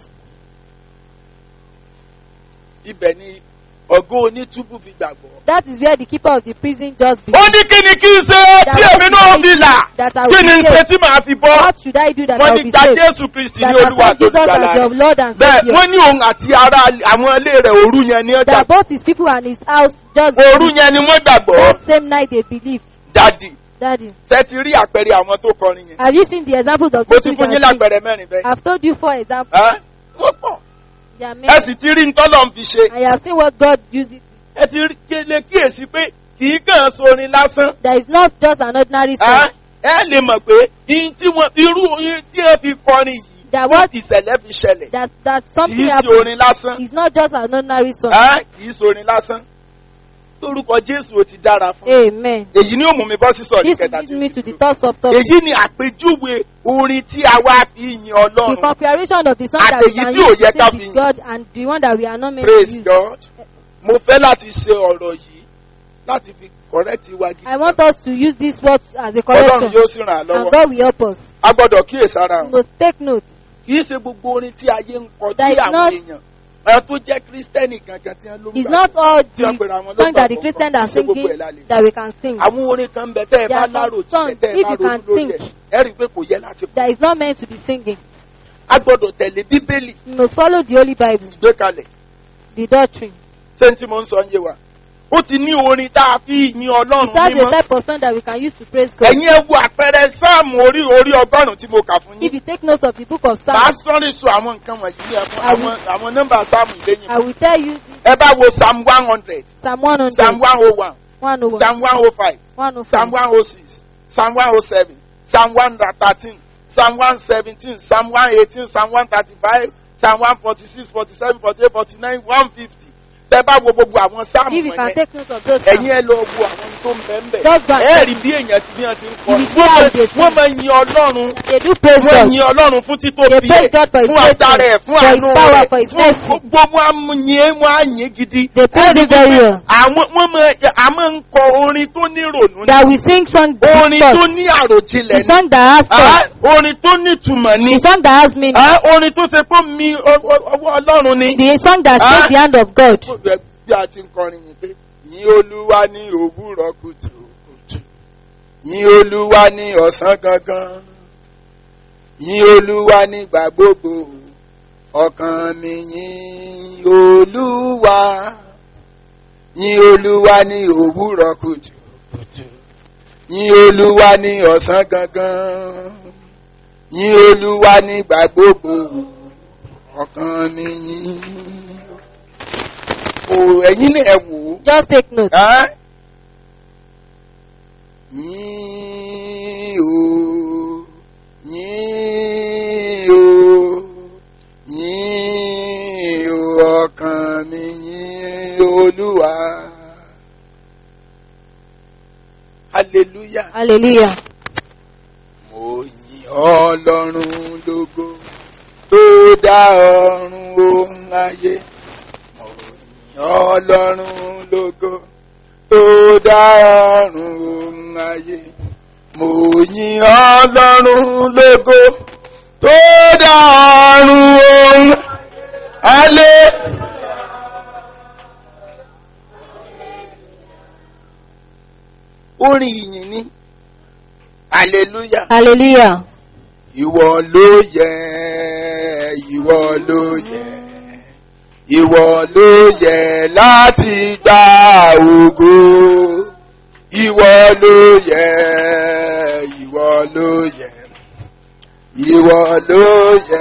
ibẹ̀ ni ọ̀gá onítúbù fi gbàgbọ́. That is where the keeper of the prison Ó just began. ní kí ni kí n ṣe tí èmi náà fi là? That I Kí ni will n be ṣe saved. tí màá fi bọ́? What should I do that I Wọ́n will ní be gba saved? Jésù Kristì That ní Olúwa accept tó Jesus as lùgbàlà your rẹ̀. Lord and Bẹ́ẹ̀ Savior. wọ́n ní òun àti ará àwọn ilé rẹ̀ òru yẹn ní ọjà. That both his people and his house just Òru believed. yẹn ni wọ́n gbàgbọ́. That same night they believed. Dádì, Daddy, ṣé ti rí àpẹẹrẹ àwọn tó kọrin yẹn? have you seen the examples of Mo people ti who fún yín can sing? lápẹẹrẹ mẹ́rin bẹ́ẹ̀. I've told you four examples. Ẹ́ wọ́n pọ̀. There are Ẹ many. sì ti rí ntọ́lọ̀ ń fi ṣe. And you have seen what God uses. Ẹ ti rí kéle kíyèsí pé kì í kàn sorin lásán. There is not just an ordinary Ẹ́ song. ẹ lè mọ̀ pé ihun tí wọ́n irú ihun tí wọ́n fi kọrin yìí That tí what ìṣẹ̀lẹ̀ fi ṣẹlẹ̀. that that Kì something í ṣe happened. orin lásán. It's not just an ordinary song. Ẹ́ kì í sorin lásán. lórúkọ jésù ó ti dára fún Amen. èyí ni ó mú mi bọ́ sí sọ̀rí This kẹta leads tí me ó to ti the dúró. third subtopic. èyí ni àpèjúwe orin tí a wá fi yin The ọlọ́run comparison of the song that we Àtèyí can tí ò use yẹ to ká sing fi with yìn. God and the one that we are not meant to praise use. god mo fẹ́ láti ṣe ọ̀rọ̀ yìí láti fi correct wa gidi I want us to use this word as a ọlọ́run correction. yóò sì ràn án And lọ́wọ́ God will help us. a gbọ́dọ̀ kíyèsára We o must take note. kì í ṣe gbogbo orin tí ayé ń kọ That tí is àwọn not- èèyàn àwọn tó jẹ́ kírísítẹ́nì gangan tí wọ́n ló ń It's gbà not all tí wọ́n pèrè àwọn the song that the lọ́gbàgbọ́ Christians kì í are ṣe gbogbo singing ẹ̀ lálẹ́ that we can sing. àwọn orin kan bẹ tẹ́ ẹ There bá are some lárò songs, tilẹ̀ tẹ́ ẹ if bá you ronú can lórí sing. ẹ̀ ẹ rí i pé kò yẹ láti kọ That is not meant to be singing. a gbọ́dọ̀ tẹ̀lé bíbélì We must follow the Holy Bible, ìgbékalẹ̀ the doctrine. ṣé n tí mo ń sọ ń yé wa ó ti ní orin tá a fi yin ọlọ́run It has a mímọ́ type of song that we can use to praise God. ẹ̀yin ẹ wo àpẹẹrẹ sáàmù orí orí ọgọ́rùn-ún tí mo kà fún If yín you take notes of the book of màá Psalms, sọ́rí sọ àwọn nǹkan wọ̀nyí ní ẹ̀fọn I will- àwọn àwọn nọ́mbà sáàmù ìlẹ́yìn I will tell you this, ẹ bá wo psalm one hundred Psalm 100, psalm one oh one 101, psalm one oh five 105, psalm one oh six psalm one oh seven psalm one thirteen psalm one seventeen psalm one eighteen psalm one thirty five psalm one forty six forty seven forty eight forty nine one fifty tẹ bá wo gbogbo àwọn sáàmù If you can wọ̀nyẹn take note of those ẹ̀yin Psalms, ẹ lọ wo àwọn tó ń bẹ́ẹ̀ bẹ́ẹ̀ Just go and ẹ check. rí bí èèyàn ti bí wọ́n ti ń kọ́ You will see how they sing. wọ́n máa yin ọlọ́run they do praise wọ́n God. yin ọlọ́run fún They títóbi praise ẹ̀ God for His fún agbára ẹ̀ faithfulness, fún for His àánú power, rẹ̀ for His fún mercy. gbogbo wọn yin wọn á yin gidi. They praise Ẹ rí Him very wípé well. àwọn wọ́n máa a máa ń kọ orin tó ní ìrònú ní That we sing song orin tó thoughts. ní àròjinlẹ̀ The ní song that has Ah, thought. orin tó ní ìtumọ̀ ní The song that has meaning. Ah, orin tó ṣe pé mi ọ- ọ- ọwọ́ ọlọ́run ni. The song that Ah. shakes the hand of God. bí a ti ń kọrin yìí pé yìn olúwa ní òwúrọ̀ kùtùkùtù yìn olúwa ní ọ̀sán gangan yìn olúwa nígbà gbogbo ọkàn mi yìn olúwa yìn olúwa ní òwúrọ̀ kùtùkùtù yìn olúwa ní ọ̀sán gangan yìn olúwa nígbà gbogbo ọkàn mi yìn o ẹ̀yin ni ẹ wò ó. Just take note. Ẹ́? Yìn o, yìn o, yìn o, ọkàn mi yìn Olúwa. Hallelujah. Hallelujah. Mo yìn Ọlọ́run lógo tó dá ọ̀run ohun ayé. Mo yìn Ọlọ́run lógo tó dá ọ̀run ohun ayé. Mo yìn Ọlọ́run lógo tó dá ọ̀run ohun ayé. Orin ìyìn ni. Hallelujah. Hallelujah. Ìwọ ló yẹ, ìwọ ló yẹ, ìwọ ló yẹ láti gba ògo. Ìwọ ló yẹ, ìwọ ló yẹ, ìwọ ló yẹ.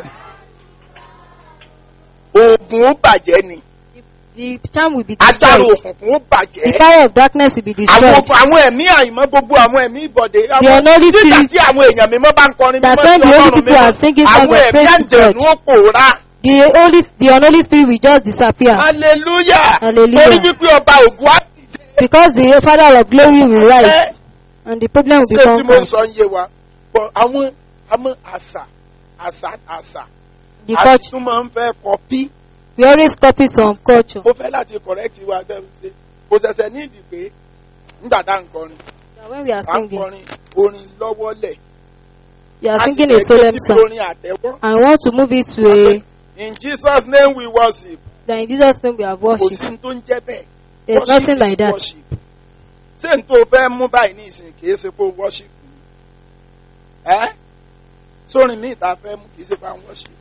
Ogun ó bàjẹ́ ni, The charm will be agbára destroyed. òkùnkùn ó The bàjẹ́. power of darkness will be Àwọn destroyed. ogun- àwọn ẹ̀mí àìmọ́ gbogbo àwọn ẹ̀mí ìbọ̀dé. The unholy Títà spirit- tí àwọn èèyàn mímọ́ bá ń kọrin That's mímọ́ when sí the holy Ọlọ́run people mímọ́. are singing songs Àwọn of ẹ̀mí praise to àjẹ̀nú ó pòórá. The holy, the unholy spirit will just disappear hallelujah Hallelujah. torí wípé ọba ògùn á because the Father of glory will rise and the problem will be ṣé tí mo ń conquered. sọ ń yé wa bọ àwọn àwọn àṣà àṣà àṣà The àti culture, tún máa ń fẹ́ kọpí we always copy some culture. mo fẹ́ láti correct wa tẹ́ ṣe kò ṣẹ̀ṣẹ̀ ní ìdí pé nígbà tá à ń kọrin That when we are à ń singing, kọrin orin lọ́wọ́lẹ̀ you are a sì singing fẹ́ a gbé solemn títí song orin àtẹ́wọ́ and want to move it to a, in Jesus name we worship that in Jesus' name we have kò sí worship. ní tó ń jẹ́ bẹ́ẹ̀ There's worship nothing is like that. worship ṣé n tó fẹ́ mú báyìí ní ìsìn kìí ṣe pé worship ni ẹ́ sórin míì tá a fẹ́ mú kìí ṣe pé à ń worship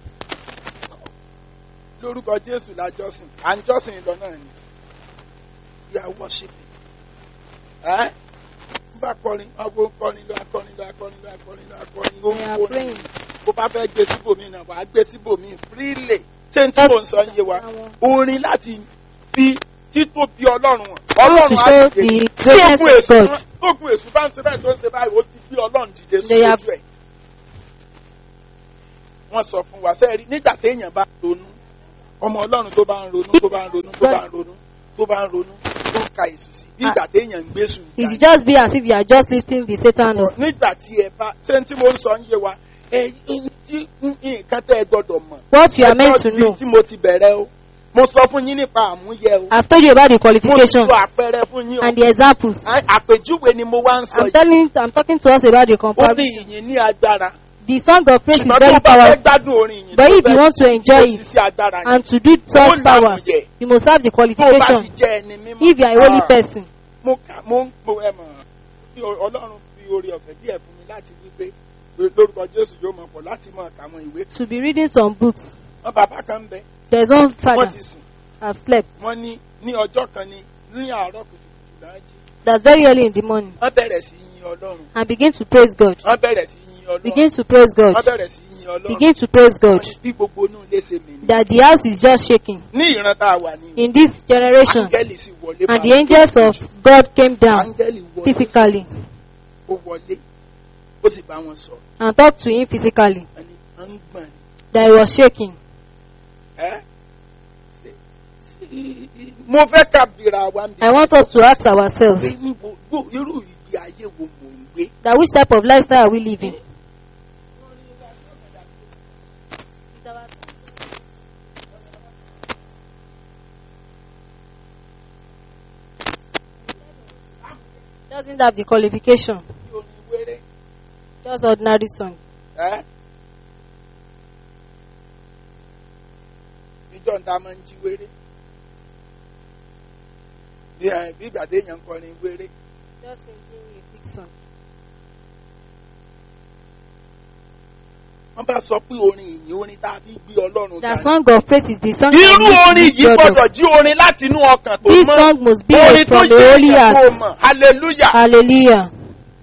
lórúkọ Jésù la jọ́sìn à ń jọ́sìn lọ náà ni we are worshiping ẹ́ bá kọrin ọgbọ́n kọrin lọ akọrin lọ akọrin lọ akọrin lọ akọrin ó We ń are kọrin praying. bó bá fẹ́ gbé síbòmí náà wàá gbé síbòmí freely ṣé n tí mò ń sọ ń yé wa Àwọn- orin láti fi títóbi ọlọ́run hàn to ọlọ́run á show dìde the tí greatness ogun of èṣù God. tógun èṣù bá ń ṣe báyìí tó ń ṣe báyìí ó ti fi ọlọ́run dìde They have- sójú ẹ̀ wọ́n sọ fún wa sẹ́ẹ̀rí nígbà téèyàn bá ronú ọmọ ọlọ́run tó bá ń ronú tó bá ń ronú tó bá ń ronú tó bá ń ronú tó ń ka èsù sí bí ìgbà téèyàn ń gbé sùn. It should just be as if you are just lifting the Satan up. nígbà tí ẹ bá ṣé tí mo ń sọ ń yé wa ẹ tí nǹkan tẹ́ ẹ gbọ́dọ̀ mọ̀. What you are meant to Ẹ gbọ́ know. bí tí mo ti bẹ̀rẹ̀ o mo sọ fún yín nípa àmúyẹ o I've told you about the mo ti qualification sọ àpẹẹrẹ fún yín o and the examples. À- àpèjúwe ni mo wá ń sọ I'm yìí telling, I'm talking to us about the ó ní comparison. ìyìn ní agbára The song of praise is ṣùgbọ́n tó very bá fẹ́ powerful. gbádùn orin yìí But tó if you fẹ́ want to enjoy kò sí it sí agbára yẹn and to do ó such power, lámùyẹ you must have the tó o bá ti qualification. jẹ́ ẹni mímọ́ If you are a holy Ah, person, mo kà mo ń mo ẹ mọ̀ bí o- ọlọ́run fi oore ọ̀fẹ́ díẹ̀ fún mi láti wí pé lórúkọ jésù yóò mọ̀ pọ̀ láti mọ̀ kà àwọn ìwé to be reading some books. wọn bàbá kan ń bẹ There's one wọ́n father, ti sùn I've slept. wọ́n ní ní ọjọ́ kan ní ní àárọ̀ kùtùkùtù láàjì That's very early in the morning. wọ́n bẹ̀rẹ̀ sí yin ọlọ́run And begin to praise God. wọ́n bẹ̀rẹ̀ sí yin ọlọ́run Begin to praise wọ́n God. bẹ̀rẹ̀ sí yin ọlọ́run Begin to praise Wọ́n God. ní bí gbogbo inú ilé ṣe mì ní. That the house is just shaking. ní ìran tá a wà ní In this generation, áńgẹ́lì sì wọlé and bá the wọn angels tó of jù. God came down áńgẹ́lì wọlé physically ó wọlé ó sì bá wọn sọ and talked to him physically. ẹni à ń gbọ̀n ni. That he was shaking. Ẹ́? Ṣé- ṣé- mo fẹ́ ká bìrà wa ń I want us to ask ourselves pé níbo gbó irú ìgbé ayé wo mò ń gbé. that which type of lifestyle are we living? Doesn't have the qualification, Bí orin wéré. just ordinary song. Ẹ́? Ìjọ ń ta máa ń jí wéré. Bí ẹ- bí ìgbà téèyàn ń kọrin wéré. Just singing a quick song. Wọ́n bá sọ pé orin ìyìn orin tá a fi gbé Ọlọ́run The ga. song of praise is the song Irú that orin makes yìí you God gbọ́dọ̀ of. jí orin láti inú ọkàn tó This mọ́. song must be Orin tó from the jẹ́ holy ìyẹn tó heart. mọ̀. Hallelujah. Hallelujah.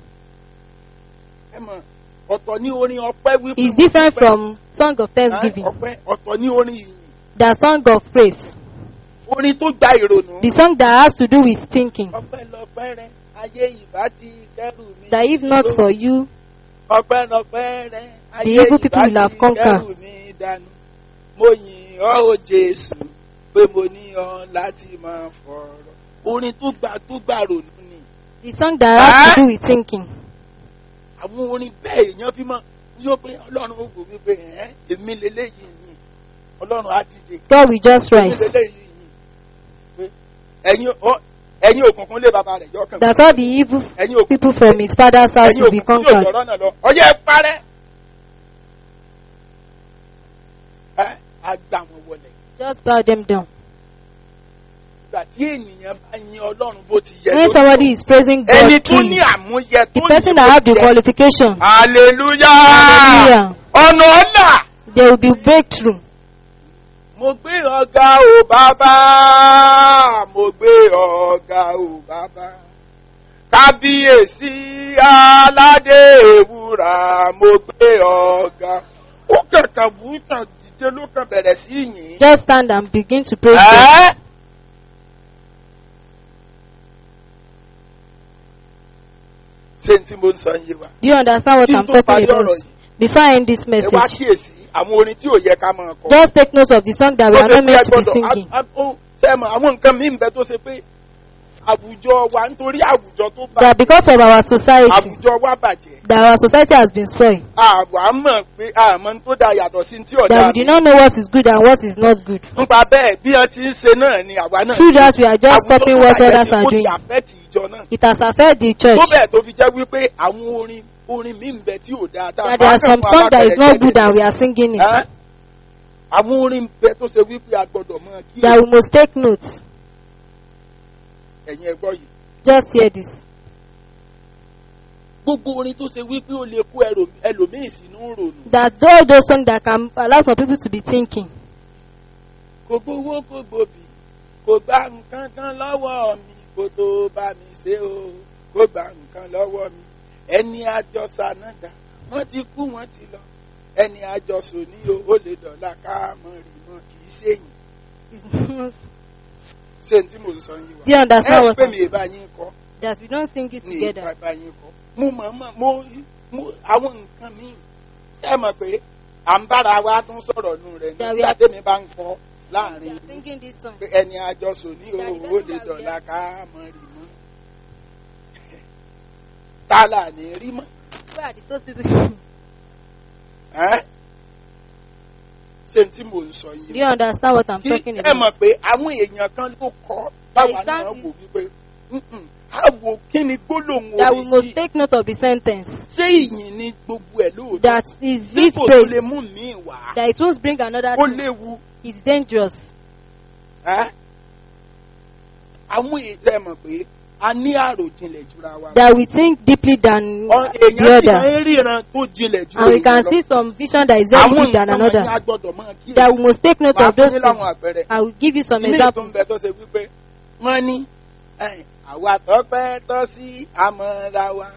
Ẹ mọ̀, ọ̀tọ̀ ní orin ọpẹ́ wípé. It's mo different dúpẹ́. from song of Ẹ́, thanksgiving. Ọpẹ́ ọ̀tọ̀ ní orin ìyìn. The song of praise. Orin tó gba ìrònú. The song that has to do with thinking. Ọpẹ́ lọpẹ́ rẹ, ayé ìbá ti kẹ́rù mi. That if not for you, Ọpẹ́ lọpẹ́ rẹ, ayé The evil people ìbá will have ti conquered. kẹ́rù mi dànù. Mo yìn ọ́ o Jésù pé mo ní ọ láti máa fọ̀rọ̀. Orin tó gba tó gba rònú ni. the song that has to do with thinking. Àwọn orin bẹ́ẹ̀ èèyàn fi máa yóò pé Ọlọ́run ó wò wípé ẹ̀ èmi lélẹ́yìí yìí. Ọlọ́run á dìde. God will just Èmi rise. lélẹ́yìí yìí. Pé ẹ̀yin ọ- ẹ̀yin òkùnkùn lé bàbá rẹ̀ yọkàn. That all the evil Ẹ̀yin òkùnkùn people from his father's house ẹ̀yin will be òkùnkùn tí ò conquered. jọ̀rọ̀ náà lọ. Ọyẹ́ ẹ parẹ́. Ẹ á gbà wọn wọlé. Just bow them down. Ìgbà tí ènìyàn bá yin Ọlọ́run bó ti yẹ When lórí somebody is praising ẹni God tó ní truly, àmúyẹ tó the ní person bó that have ti the yẹ. qualification, Hallelujah. Hallelujah. Ọ̀nà ọ̀nà. there will be breakthrough. Mo gbé ọ̀gá o bàbá. Mo gbé ọ̀gá o bàbá. Kábíyèsí aládé ewúrà. Mo gbé ọ̀gá. Ó kàkà wú kàn dìde ló kàn bẹ̀rẹ̀ sí yìn. Just stand and begin to praise God. Ẹ́. Ṣé n tí mo ń sọ yé wa? Do you understand what Kí n I'm tó talking parí about? ọ̀rọ̀ yìí, Before I end this ẹ wá message, kíyèsí àwọn orin tí ò yẹ ká máa kọ. just take note of the song that we Tó are ṣe not pé ẹ meant to be gbọ́dọ̀- singing. a- a- ó- ṣé ẹ mọ̀, àwọn nǹkan míì ń bẹ tó ṣe pé àwùjọ wa nítorí àwùjọ tó bá That because of our society, àwùjọ wa bàjẹ́. that our society has been spoiled. Àwa mọ̀ pé àmọ́ tó da yàtọ̀ sí tí ọ̀dà That we do not know what is good and what is not good. Nípa bẹ́ẹ̀ bí wọ́n ti ń ṣe náà ni àwa náà. Through ṣe. that, we are just Àwùjọ copying tó what bàjẹ́ others ti- are ó ti doing. àfẹ́ẹ̀tì ìjọ náà. It has affected the church. tó bẹ́ẹ̀ tó fi jẹ́ wípé àwọn orin orin míì ń bẹ tí ò dáa tá a That there are bá kàn some fún songs that is not alápẹ̀rẹ̀ good and we are singing it. Ẹ́? àwọn orin ń bẹ tó ṣe wípé a gbọ́dọ̀ mọ kí That we must take note. ẹ̀yin ẹ̀gbọ́ yìí Just hear this. gbogbo orin tó ṣe wípé ó lè kó ẹrò- ẹlòmíì sínú rònú That all those songs that can allow some people to be thinking. kò gbowó kò gbòbí kò gba nǹkan kan lọ́wọ́ mi kò tó bá mi ṣe o kò gba nǹkan lọ́wọ́ mi ẹni àjọsà náà dà wọ́n ti kú wọ́n ti lọ ẹni àjọsò ní o ó lè dọ̀la ká mọ̀ rí mọ́ kì í ṣèyìn It's- ṣé n tí mò ń sọ yín Do you wá understand ẹ what pé I'm mi ì bá yín kọ́ That we don't sing it ní together. ìbá yín kọ́ mo mọ̀ mọ̀ mo mo àwọn nǹkan míì ṣé ẹ mọ̀ pé à ń bára wa tún sọ̀rọ̀ nù rẹ̀ That we nígbà are- tẹ́mi bá ń kọ́ láàrin They are yín singing this song. pé ẹni àjọsọ ní That it owó doesn't lè have dọ̀la ká mọ̀ rí mọ́ tálà ní rí mọ́ Where are the, those people? ẹ́ ṣé n tí mò ń sọ Do yìí you understand what I'm kí talking ẹ about? mọ̀ pé àwọn èèyàn kan ló kọ́ There báwa is náà some- wò wípé "Mm-mm, á wo kí ni gbólóhùn That we orin must yìí take note of the sentence. ṣé ìyìn ni gbogbo ẹ̀ lóòótọ́ That is ṣé it kò tó lè praise. mú mi wá That it won't bring another ó thing. léwu It's dangerous. ẹ́ àwọn èèyàn ẹ mọ̀ pé a ní àròjinlẹ̀ jura wa lọ. That we think deeply than Ọ- the èèyàn sì other. máa ń ríran tó jinlẹ̀ ju And we can èèyàn lọ. see some vision that is very àwọn deep than nǹkan another. wọ̀nyí a gbọ́dọ̀ máa That we kíyèsí. must take note Màá of fún those yín láwọn things. àpẹẹrẹ. I will give you some Ilé ìtò ń examples. bẹ tó ṣe wípé wọ́n ní ẹ̀yìn, àwa tọ́pẹ́ tọ́ sí àmọ́ra wa.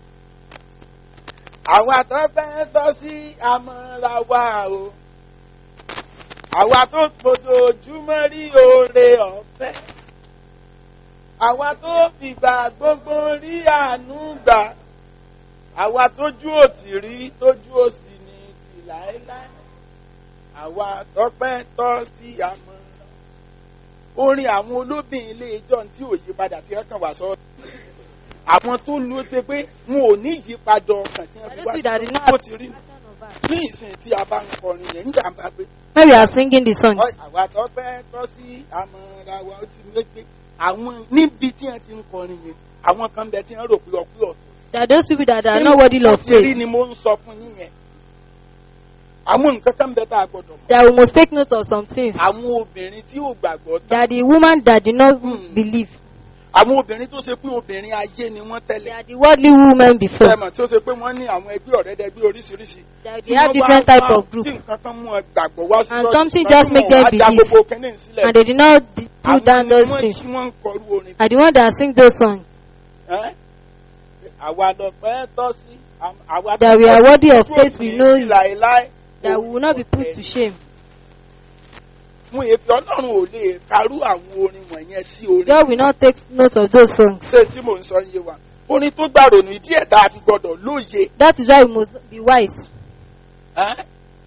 àwa tọ́pẹ́ tọ́ sí àmọ́ra wa o. àwa tó fojoojúmọ́ rí oore ọ̀fẹ́. àwa tó fìgbà gbogbo rí àánú gbà. àwa tójú òtì rí tójú òsì ní tì láéláé. àwa tọ́pẹ́ tọ́ sí àmọ́ra orin àwọn olóbìn ilé ìjọ tí ò yí padà tí wọ́n kàn wá sọ. àwọn tó lu ó ṣe pé wọn ò ní ìyípadà ọkàn tí wọ́n fi wá Those that did not sí bó ti rí passion of heart. ní ìsìn tí a bá ń kọrin yẹn nígbà bá pé when we are singing the song, "Ọ- àwa tó fẹ́ tọ́ sí àmọ́ra wa ó ti lé pé àwọn níbi tí wọ́n ti ń kọrin yẹn àwọn kan bẹ tí wọ́n rò pé ọpẹ́ ọ̀tọ̀ There are those people that are not worthy Bó of ti rí praise. ni mo ń sọ fún yín yẹn àwọn nǹkan kan bẹ tá a gbọdọ̀ mọ̀ That we must take note of some things. àwọn obìnrin tí ò gbàgbọ́ tán That the woman that did not Hmm. believe, àwọn obìnrin tó ṣe pé obìnrin ayé ni wọ́n they tẹ́lẹ̀ are the worldly women before. fẹ́mọ̀ tí ó ṣe pé wọ́n ní àwọn ẹgbẹ́ ọ̀rẹ́dẹ́gbẹ́ oríṣiríṣi. That Tí they have wọ́n different wá type wá of group. Tí nǹkan kan mú ẹ gbàgbọ́ wá sí And church, something ṣùgbọ́n just tí make wọ́n them wá da believe. gbogbo kínní sílẹ̀. And they did not d- Àwọn put down ni those wọ́n things. tí wọ́n ń kọrú orin. Are the one that sing those songs. Ẹ́? Àwa lọpẹ́ tọ́ sí. àm- Àwa That we are worthy of tó praise, we ní know it. láéláé. That we will not be put to shame. Mú èéfì Ọlọ́run ò lè karú àwọn orin wọ̀nyẹn sí orin. God will not take note of those songs. Ṣé tí mò ń sọ yé wa? Orin tó gbàrònú ìdí ẹ̀dá àfi gbọ́dọ̀ lóye. That is why we must be wise. Ẹ́?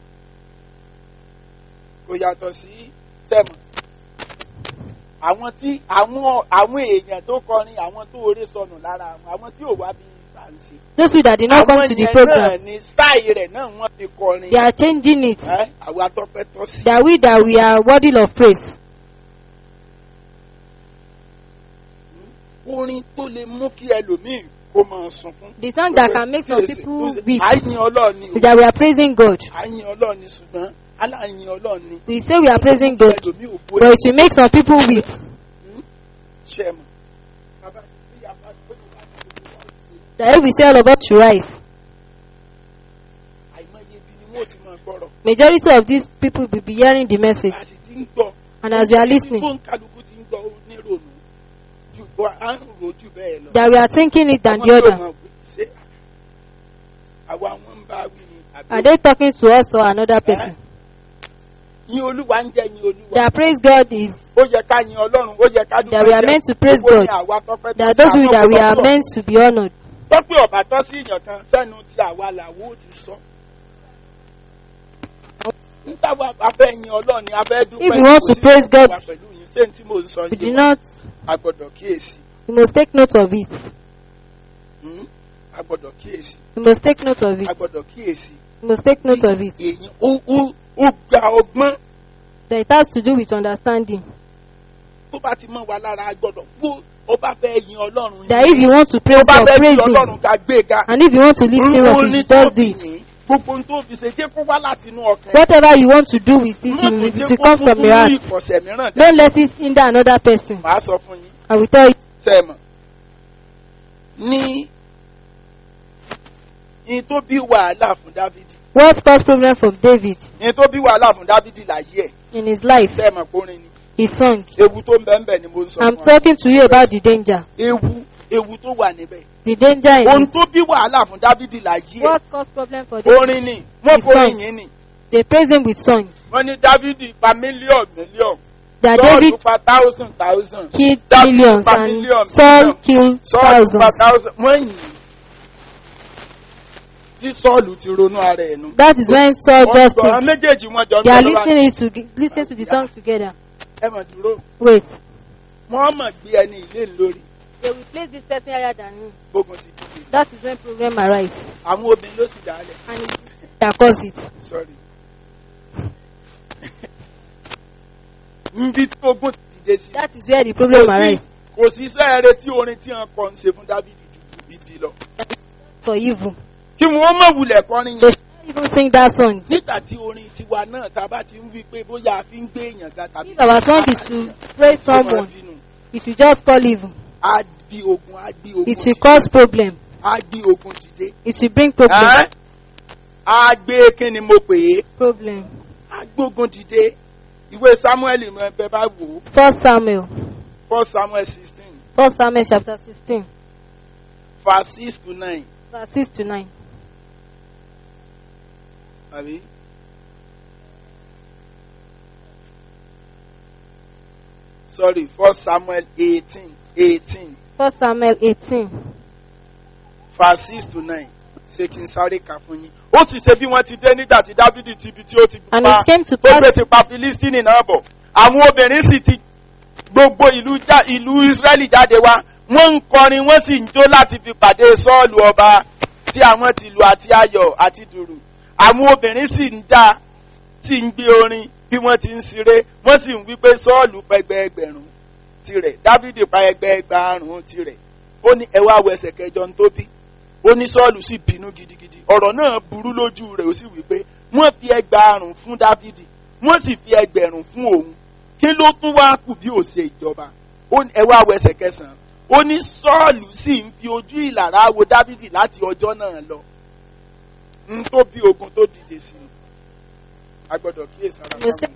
kò yàtọ̀ sí sẹ́mọ̀. àwọn tí àwọn àwọn èèyàn tó kọrin àwọn tó oré sọnù lára àwọn àwọn tí ò wá bí bá ń ṣe. Those people that did not come àwọn to the yẹn náà program, ni style rẹ̀ náà wọ́n fi kọrin. they are changing it. Ẹ́, àwa tọpẹ́ tọ́ sí. That we that we are worthy of praise. orin tó lè mú kí ẹlòmíì kó máa sunkún. The song that can make some Kíyèsí, people tó ṣe- weep. àyìn ọlọ́ọ̀ni o That we are praising God. àyìn ọlọ́ọ̀ni ṣùgbọ́n aláàyìn ọlọ́ọ̀ni. We say we are praising God, ẹlòmíì ò bó but it will make some people weep. ṣẹ́ mọ̀. Bàbá tí bí a bá gbé ìwà àti ìwà òṣèlú, That if we say all about to rise, àìmọye ibi ni wọ́n ti máa gbọ́rọ̀. majority of these people will be hearing the message. a sì ti ń gbọ́. And as we are listening, fún kálukú ti ń gbọ́ ó ní rònú ju bọ́ à ń rò jù bẹ́ẹ̀ lọ. that we are thinking it than Àwọn the yóò other. mọ̀ pé ṣé àwa wọn ń bá wí ni àbí Are they talking to us or another person? yín olúwa ń jẹ́ yín olúwa. That praise God is ó yẹ ká yin ọlọ́run ó yẹ ká dúpẹ́ That we are jẹ́. meant to praise Gbogbo ni God. àwa tọ́pẹ́ that tọ́ those sí people that we are àwọn meant to be honored. tọ́pẹ́ ọ̀bà tọ́ sí ìyàn kan sẹ́nu tí àwa làwọ̀ ó ti sọ. nígbà wo a fẹ́ yin ọlọ́run ni a fẹ́ dúpẹ́ If we want kò to sí praise ìwà God, pẹ̀lú yín ṣé n tí mò ń sọ We do yìí not, a gbọ́dọ̀ kíyèsí. we must take note of it. Hmm? a gbọ́dọ̀ kíyèsí. We must take note of a it. gbọ́dọ̀ kíyèsí. We must take note of it. èyí ó ó ó gba ọgbọ́n That it has to do with understanding. tó bá ti mọ́ wa lára a gbọ́dọ̀ bó ó bá fẹ́ yin ọlọ́run That if you want to tó praise bá God, fẹ́ praise yin Him. ọlọ́run ká gbé ga And if you want to lift Him up, you ní should tó just do fi it. yìn gbogbo ohun tó fi ṣe jẹ́ kó wá láti inú ọkàn Whatever you want to do with it, Má you tún will, jẹ́ it will kó come tún from tún your ní heart. ìkọ̀sẹ̀ mìíràn dá Don't let it hinder another person. màá sọ fún yín I will tell you. sẹ́ẹ̀mọ̀ ní ní tó bí wàhálà fún dávidi What caused problem from David ní tó bí wàhálà fún dávidi láyé ẹ̀ in his life? sẹ́ẹ̀mọ̀ kórin ni His song. ewu tó ń bẹ ń bẹ ni mo ń sọ I'm fún ọ talking to you about the danger. ewu ewu tó wà níbẹ̀ The danger in ohun it. tó bí wàhálà fún dávidi láyé ẹ̀ What caused problem for David? orin ni wọ́n His forin song. yìí ni They praise him with song. wọ́n ní dávidi pa mílíọ̀nù mílíọ̀nù That sọ́ọ̀lù David pa thousand thousand killed David millions pa and million, Saul million. killed sọ́ọ̀lù pa thousands. thousand wọ́n yìn ín. tí sọ́ọ̀lù ti ronú ara ẹ̀ nu. That is when Saul Wọ́n just gbọ́, àwọn think. méjèèjì wọn jọ ń They are gbọ́ lọ́wọ́. listening to listening to the song together. ẹ mọ̀ dúró Wait. wọ́n mọ̀ gbé ẹni ilé lórí They will place this person higher than me. gbógun ti dìde That is when problem arise. àwọn obìnrin ló sì dálẹ̀ And it that cause it. sorry nbí tí ogun ti dìde sí That is where the problem kò sí arise. kò sí sẹ́ẹ̀rẹ́ tí orin tí wọ́n kọ́ ń ṣe fún dábìdì ju ibi lọ For evil. kí wọ́n mọ̀ wulẹ̀ kọrin They yẹn should not even sing that song. nígbà tí orin tiwa náà tá a bá ti ń wí pé bóyá a fi ń gbé èèyàn ga tàbí If our song is to praise ó máa someone, bínú. it will just call evil. á bí ogun á gbé ogun It will dìde cause problem. á gbé ogun dìde It will bring problem. Ẹ́? á gbé kí ni mo pè é Problem. á gbógun dìde ìwé samuel mọ ẹbẹ bá wò ó First Samuel. first samuel sixteen First Samuel chapter 16, verse six to nine verse 6 to 9. àbí. sorry first samuel eighteen eighteen First Samuel 18. verse six to nine ṣé kí n sáré kà fún yín. ó sì ṣe bí wọ́n ti dé nígbà tí dávidi ti ibi tí ó ti And pa it came to tó gbé pass ti pa filistini náà bọ̀ àwọn obìnrin sì ti gbogbo ìlú já- ìlú israẹli jáde wá wọ́n ń kọrin wọ́n sì ń jó láti fi pàdé sọ́ọ̀lù ọba tí àwọn tìlù àti ayọ̀ àti dùrù àwọn obìnrin sì ń já sì ń gbé orin bí wọ́n ti ń ṣeré wọ́n sì ń wí pé sọ́ọ̀lù pẹgbẹ́ ẹgbẹ̀rún tirẹ̀ dávidi pa ẹgbẹ́ ẹgbàárùn tirẹ̀ ó ní ẹ wá wo ẹsẹ̀ kẹjọ ń tó bí ó ní sọ́ọ̀lù sì bínú gidigidi ọ̀rọ̀ náà burú lójú rẹ̀ ó sì wí pé wọ́n fi ẹgbàárùn fún dávidi wọ́n sì fi ẹgbẹ̀rún fún òun kí ló tún wá kù bí ó ṣe ìjọba ó ní ẹ wá wo ẹsẹ̀ kẹsàn-án ó ní sọ́ọ̀lù sì ń fi ojú ìlàrá wo dávidi láti ọjọ́ náà lọ n tó bí ogun tó dìde sí i a gbọ́dọ̀ kíyèsára Mo ṣe- fáwọn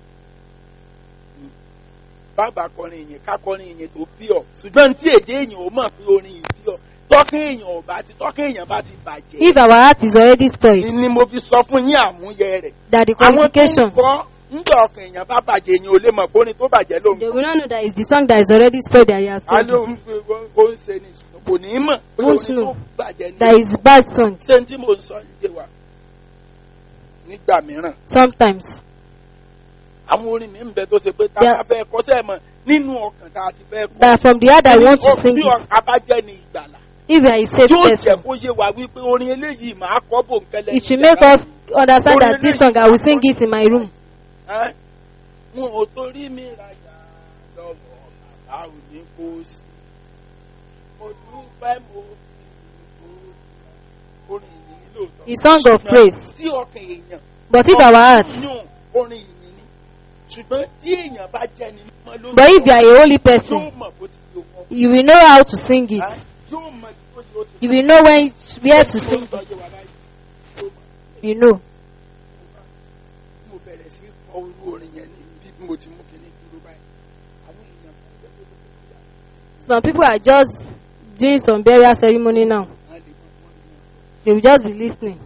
bàbá kọrin ìyẹn ká kọrin ìyẹn tó bí ọ ṣùgbọ́n tí èdè èèyàn ò mọ̀ pé orin yìí bí ọ tọ́kẹ́ èèyàn ò bá ti tọ́kẹ́ èèyàn bá ti bàjẹ́ If our heart is already spoiled, ni mo fi sọ fún yín àmúyẹ rẹ̀ that the àwọn tó ń qualification, kọ́ ńgbà ọkàn èèyàn bá bàjẹ́ èèyàn ò lè mọ̀ pé orin tó bàjẹ́ ló ń they kọ́ will not know that it's the song that is already spoiled that he has a ló sung. ń fi ó ń ṣe ní ìṣúná kò ní í mọ̀ pé Won't orin tó know bàjẹ́ ní That is bad song. ṣé tí mo ń sọ yé wa nígbà mìíràn Sometimes. àwọn orin mi ń bẹ tó ṣe pé tá Yeah. a bá fẹ́ kọ́ sẹ́ẹ̀ mọ̀ nínú ọkàn tá a ti fẹ́ kọ́ That from the heart I want to sing bí it. ọkàn bá jẹ́ ní ìgbàlà If you are a safe yóò jẹ́ person, kó yé wa wípé orin eléyìí màá kọ́ bò ń kẹ́lẹ́ it will make us understand that this song I will sing it in my room. ẹ́ wọn ò torí mi rajà lọ́wọ́ bàbá ò ní kó sí mo dúpẹ́ mo fi kó orin yìí lóòótọ́. The song of Ṣùgbọ́n praise. tí ọkàn èèyàn But if our heart, yún orin yìí ni ṣùgbọ́n tí èèyàn bá jẹ́ ni mímọ́ lójú but if you are a holy yóò person, mọ̀ bó ti yóò wọ́n you will know how to sing it. yóò mọ̀ bó ti yóò ti You will know when where to sing Sọ it. yé wa báyìí. Yóò mọ̀. You know. mo bẹ̀rẹ̀ sí kọ orú orin yẹn ní bí mo ti mú kíní dúró báyìí àwọn èèyàn kan jẹ́ pé kókó tó yà Some people are just doing some burial ceremony now. wọ́n lè mọ̀ wọ́n lè mọ̀ They will just be listening.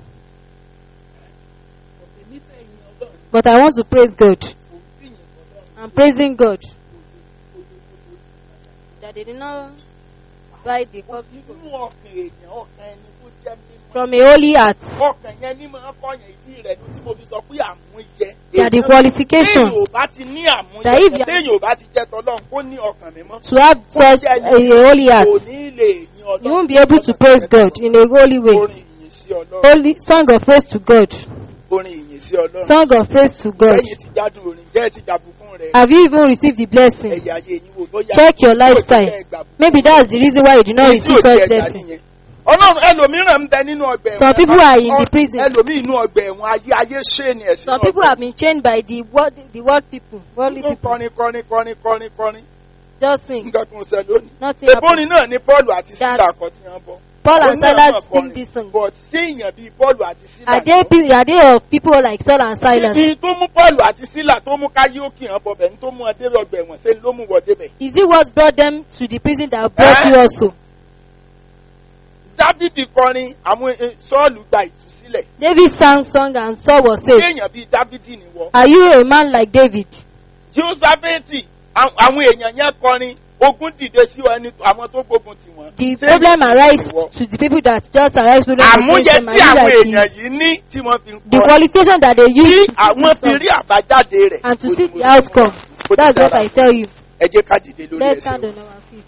ọ̀tẹ̀ nífẹ̀ẹ́ yín ọlọ́run But I want to praise God. kò sí yín ọlọ́run I'm praising God that they did not buy the cup nínú ọkàn èèyàn ọkàn ẹni tó jẹ́ mímọ́ from a holy heart. ọkàn yẹn ní máa kọyàn ìdí rẹ̀ ní tí mo fi sọ pé àmúyẹ That the Èèyàn- qualification téèyàn ò bá ti ní àmúyẹ That if you- téèyàn ò bá ti jẹ́ tọ́lọ́run kó ní ọkàn mímọ́ to have such a, a holy kò heart, ní lè yín ọlọ́run you won't be able to praise God in a holy way. orin ìyìn sí ọlọ́run Holy song of praise to God. orin ìyìn sí ọlọ́run Song of praise to God. lẹ́yìn tí gbádùn orin jẹ́ ti dàbùkún rẹ̀ Have you even received the blessing? ẹ̀yà ayé yín wò bóyá Check your tí ò ti lifestyle. fẹ́ gbàbùkún. Maybe that's the reason why you did not Èyí tí ò receive ti such ẹ̀dá blessing. nìyẹn. ọlọ́run ẹlòmíràn ń bẹ nínú ọgbà ẹ̀wọ̀n Some people are in the prison. ẹlòmíì inú ọgbà ẹ̀wọ̀n ayé ayé ṣé ni ẹ̀sìn Some people have been chained by the world, the world people, worldly tó people. kọrin kọrin kọrin kọrin kọrin Just sing. nǹkan kan ṣe lónìí. Nothing happened. Ebórin náà ni Pọ́ọ̀lù àti That- Sílà kan tí wọ́n bọ́. Paul and Òun náà Silas mọ̀ sing kọrin, this song. But sí èèyàn bíi Pọ́ọ̀lù àti Sílà. Are they, pe- are they of people like Saul and Silas? Ibi tó mú Pọ́ọ̀lù àti Sílà tó mú káyókì hàn bọ̀bẹ̀ ní tó mú ọ débẹ̀ ọgbà ẹ̀wọ̀n ṣe ló mú wọ débẹ̀. Is it what brought them to the prison that brought Eh? you also? Dávidi kọrin àwọn eh, Sọ́ọ̀lù gba ìtúsílẹ̀. David sang song and Saul was Ṣé saved. èèyàn bíi Dávidi nìwọ? Are you a man like David? Jósáfẹ́tì àwọn àwọn èèyàn yẹn kọrin ogun dìde sí ẹni àwọn tó gbógun tì wọ́n. The Ṣé problem èèyàn arise nìwọ? to the people that just arise problem Àmúyẹ against them. tí Are you àwọn like èèyàn the, yìí ní tí wọ́n fi ń the kọrin. qualification that they Tí use to àwọn sing fi song rí àbájáde rẹ̀. and to kò see ní the mo sọ. outcome? ti That's what dára I tell you. ẹ jẹ́ ká dìde lórí Let's ẹsẹ̀ stand wa. on our feet.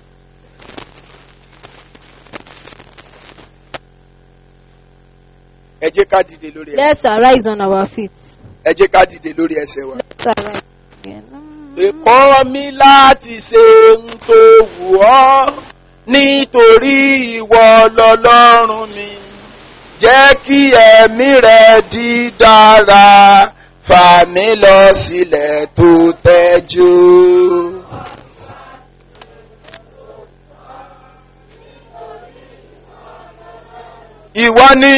ẹ jẹ́ ká dìde lórí ẹsẹ̀ Let's arise on our feet. ẹ jẹ́ ká dìde lórí ẹsẹ̀ wa. Let's arise. again. Ẹ̀kọ́ mi láti ṣe ń tó wù ọ́ nítorí ìwọ lọ́lọ́run mi. Jẹ́ kí ẹ̀mí rẹ̀ di dára, fà mí lọ sílẹ̀ tó tẹ́jú. Ìwọ ni.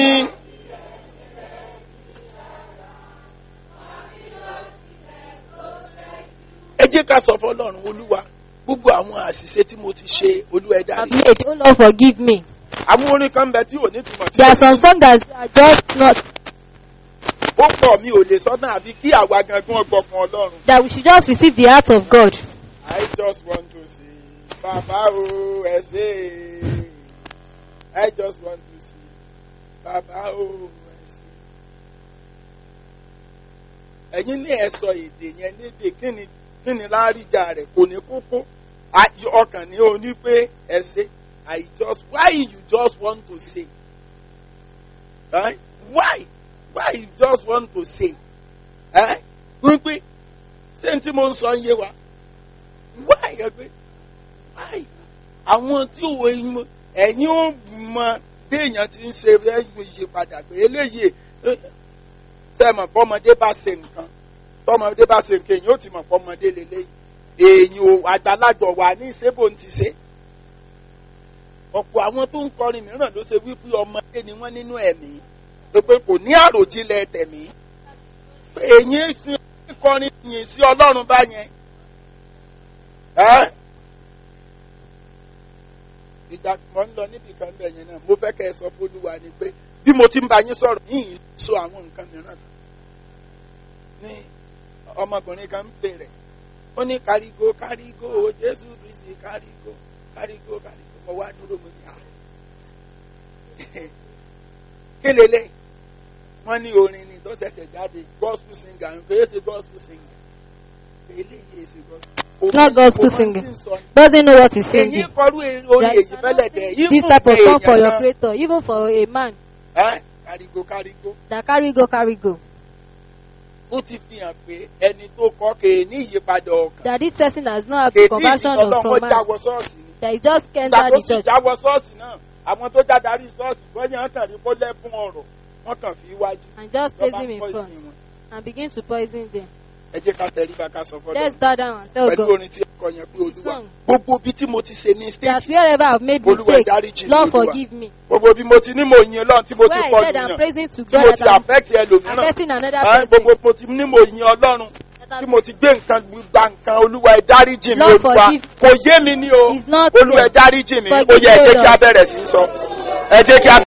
ẹ jẹ́ ká sọ fọlọ́run olúwa gbogbo àwọn àṣìṣe tí mo ti ṣe olúwa ẹ I've dárí. made. Oh Lord, forgive me. àwọn orin kan bẹ tí ò ní túmọ̀ tí There are some songs that are just not, ó pọ̀ mi ò lè sọ náà àfi kí àwa gangan ọgbọ̀kan ọlọ́run. that we should just receive the heart of God. I just want to say bàbá o ẹ ṣé é. I just want to say bàbá o ẹ ṣé. ẹ̀yin ní ẹ sọ èdè yẹn lédè kí ni kí ni láríjà rẹ̀ kò ní kókó A- ọkàn ní o ní pé ẹ ṣé I just why you just want to say eh? why why you just want to say eh? wípé ṣé n tí mo ń sọ ń yé wa why ẹ pé why àwọn tí ò ẹyin ẹ̀yin ò mọ béèyàn ti ń ṣe ẹ̀yin ṣe padà pé eléyìí sẹ́mọ̀ bọ́mọdé bá ṣe nǹkan tọ́mọdé bá ṣe nǹkan èyàn ó ti mọ̀ bọ́mọdé lélẹ́yìn èyàn ò àgbàlagbà wà ní ìṣẹ́bò ń ti ṣe ọ̀pọ̀ àwọn tó ń kọrin mìíràn ló ṣe wípé ọmọdé ni wọ́n nínú ẹ̀mí pé pé kò ní àròjinlẹ̀ tẹ̀mí pé èyí sin kọrin yìn sí ọlọ́run bá yẹn ẹ́ ìgbà kan ń lọ níbi kan bẹ̀ yẹn náà mo fẹ́ kẹ́ ẹ sọ fólúwa ni pé bí mo ti ń bá yín sọ̀rọ̀ yìí sọ àwọn nǹkan mìíràn kan ní ọmọkùnrin kan ń bèrè ó ní kárígó kárígó jésù kristi kárígó kárígó kárígó mo wá dúró mo ní à kí lélẹ̀ wọ́n ní orin ni tó ṣẹ̀ṣẹ̀ jáde gospel singer kò yẹ ṣe gospel singer eléyìí ṣe gospel. Not gospel singing. Doesn't know what he's èyí singing. kọrú orin There is èyí fẹ́lẹ̀ dẹ̀ yìí This type of song for your creator, even for a man kárígó kárígó that carry go, carry go. ó ti fi hàn pé ẹni tó kọ́ kè ní ìyípadà ọkàn That this person has not have kètí conversion ìdílọ́lọ́ of wọn from man. jáwọ́ ṣọ́ọ̀ṣì ni That he just ìgbà enter tó the sì church. jáwọ́ ṣọ́ọ̀ṣì náà àwọn tó já darí ṣọ́ọ̀ṣì bọ́yá kàn ní kó lẹ́bùn ọ̀rọ̀ wọ́n kàn fi wájú and just lọ́ba place him in pọ̀ front ìsìn wọn. and begin to poison them. ẹ jẹ́ ká tẹríba ká sọ fọ́dọ̀ Let's bow down and tell pẹ̀lú God orin tí ẹ kọ yẹn pé olúwa Song. gbogbo bí tí mo ti ṣe ní that stage wherever I've made olúwa mistake, ìdáríjì mi Lord olúwa forgive me. gbogbo bí mo ti ní mo yin ọlọ́run tí mo ti Where I kọ́ said I'm nìyàn praising to tí mo God ti that I'm affect ẹlòmíràn affecting another Ah, person. gbogbo mo ti ní mo yin ọlọ́run That tí I'm- mo ti gbé nǹkan gba nǹkan olúwa ìdáríjì mi Lord olúwa forgive. kò yé mi ní o It's not olúwa there. ìdáríjì mi ó Forgive yẹ ẹ me, jẹ́ kí a Lord. bẹ̀rẹ̀ sí í sọ ẹ jẹ́ kí a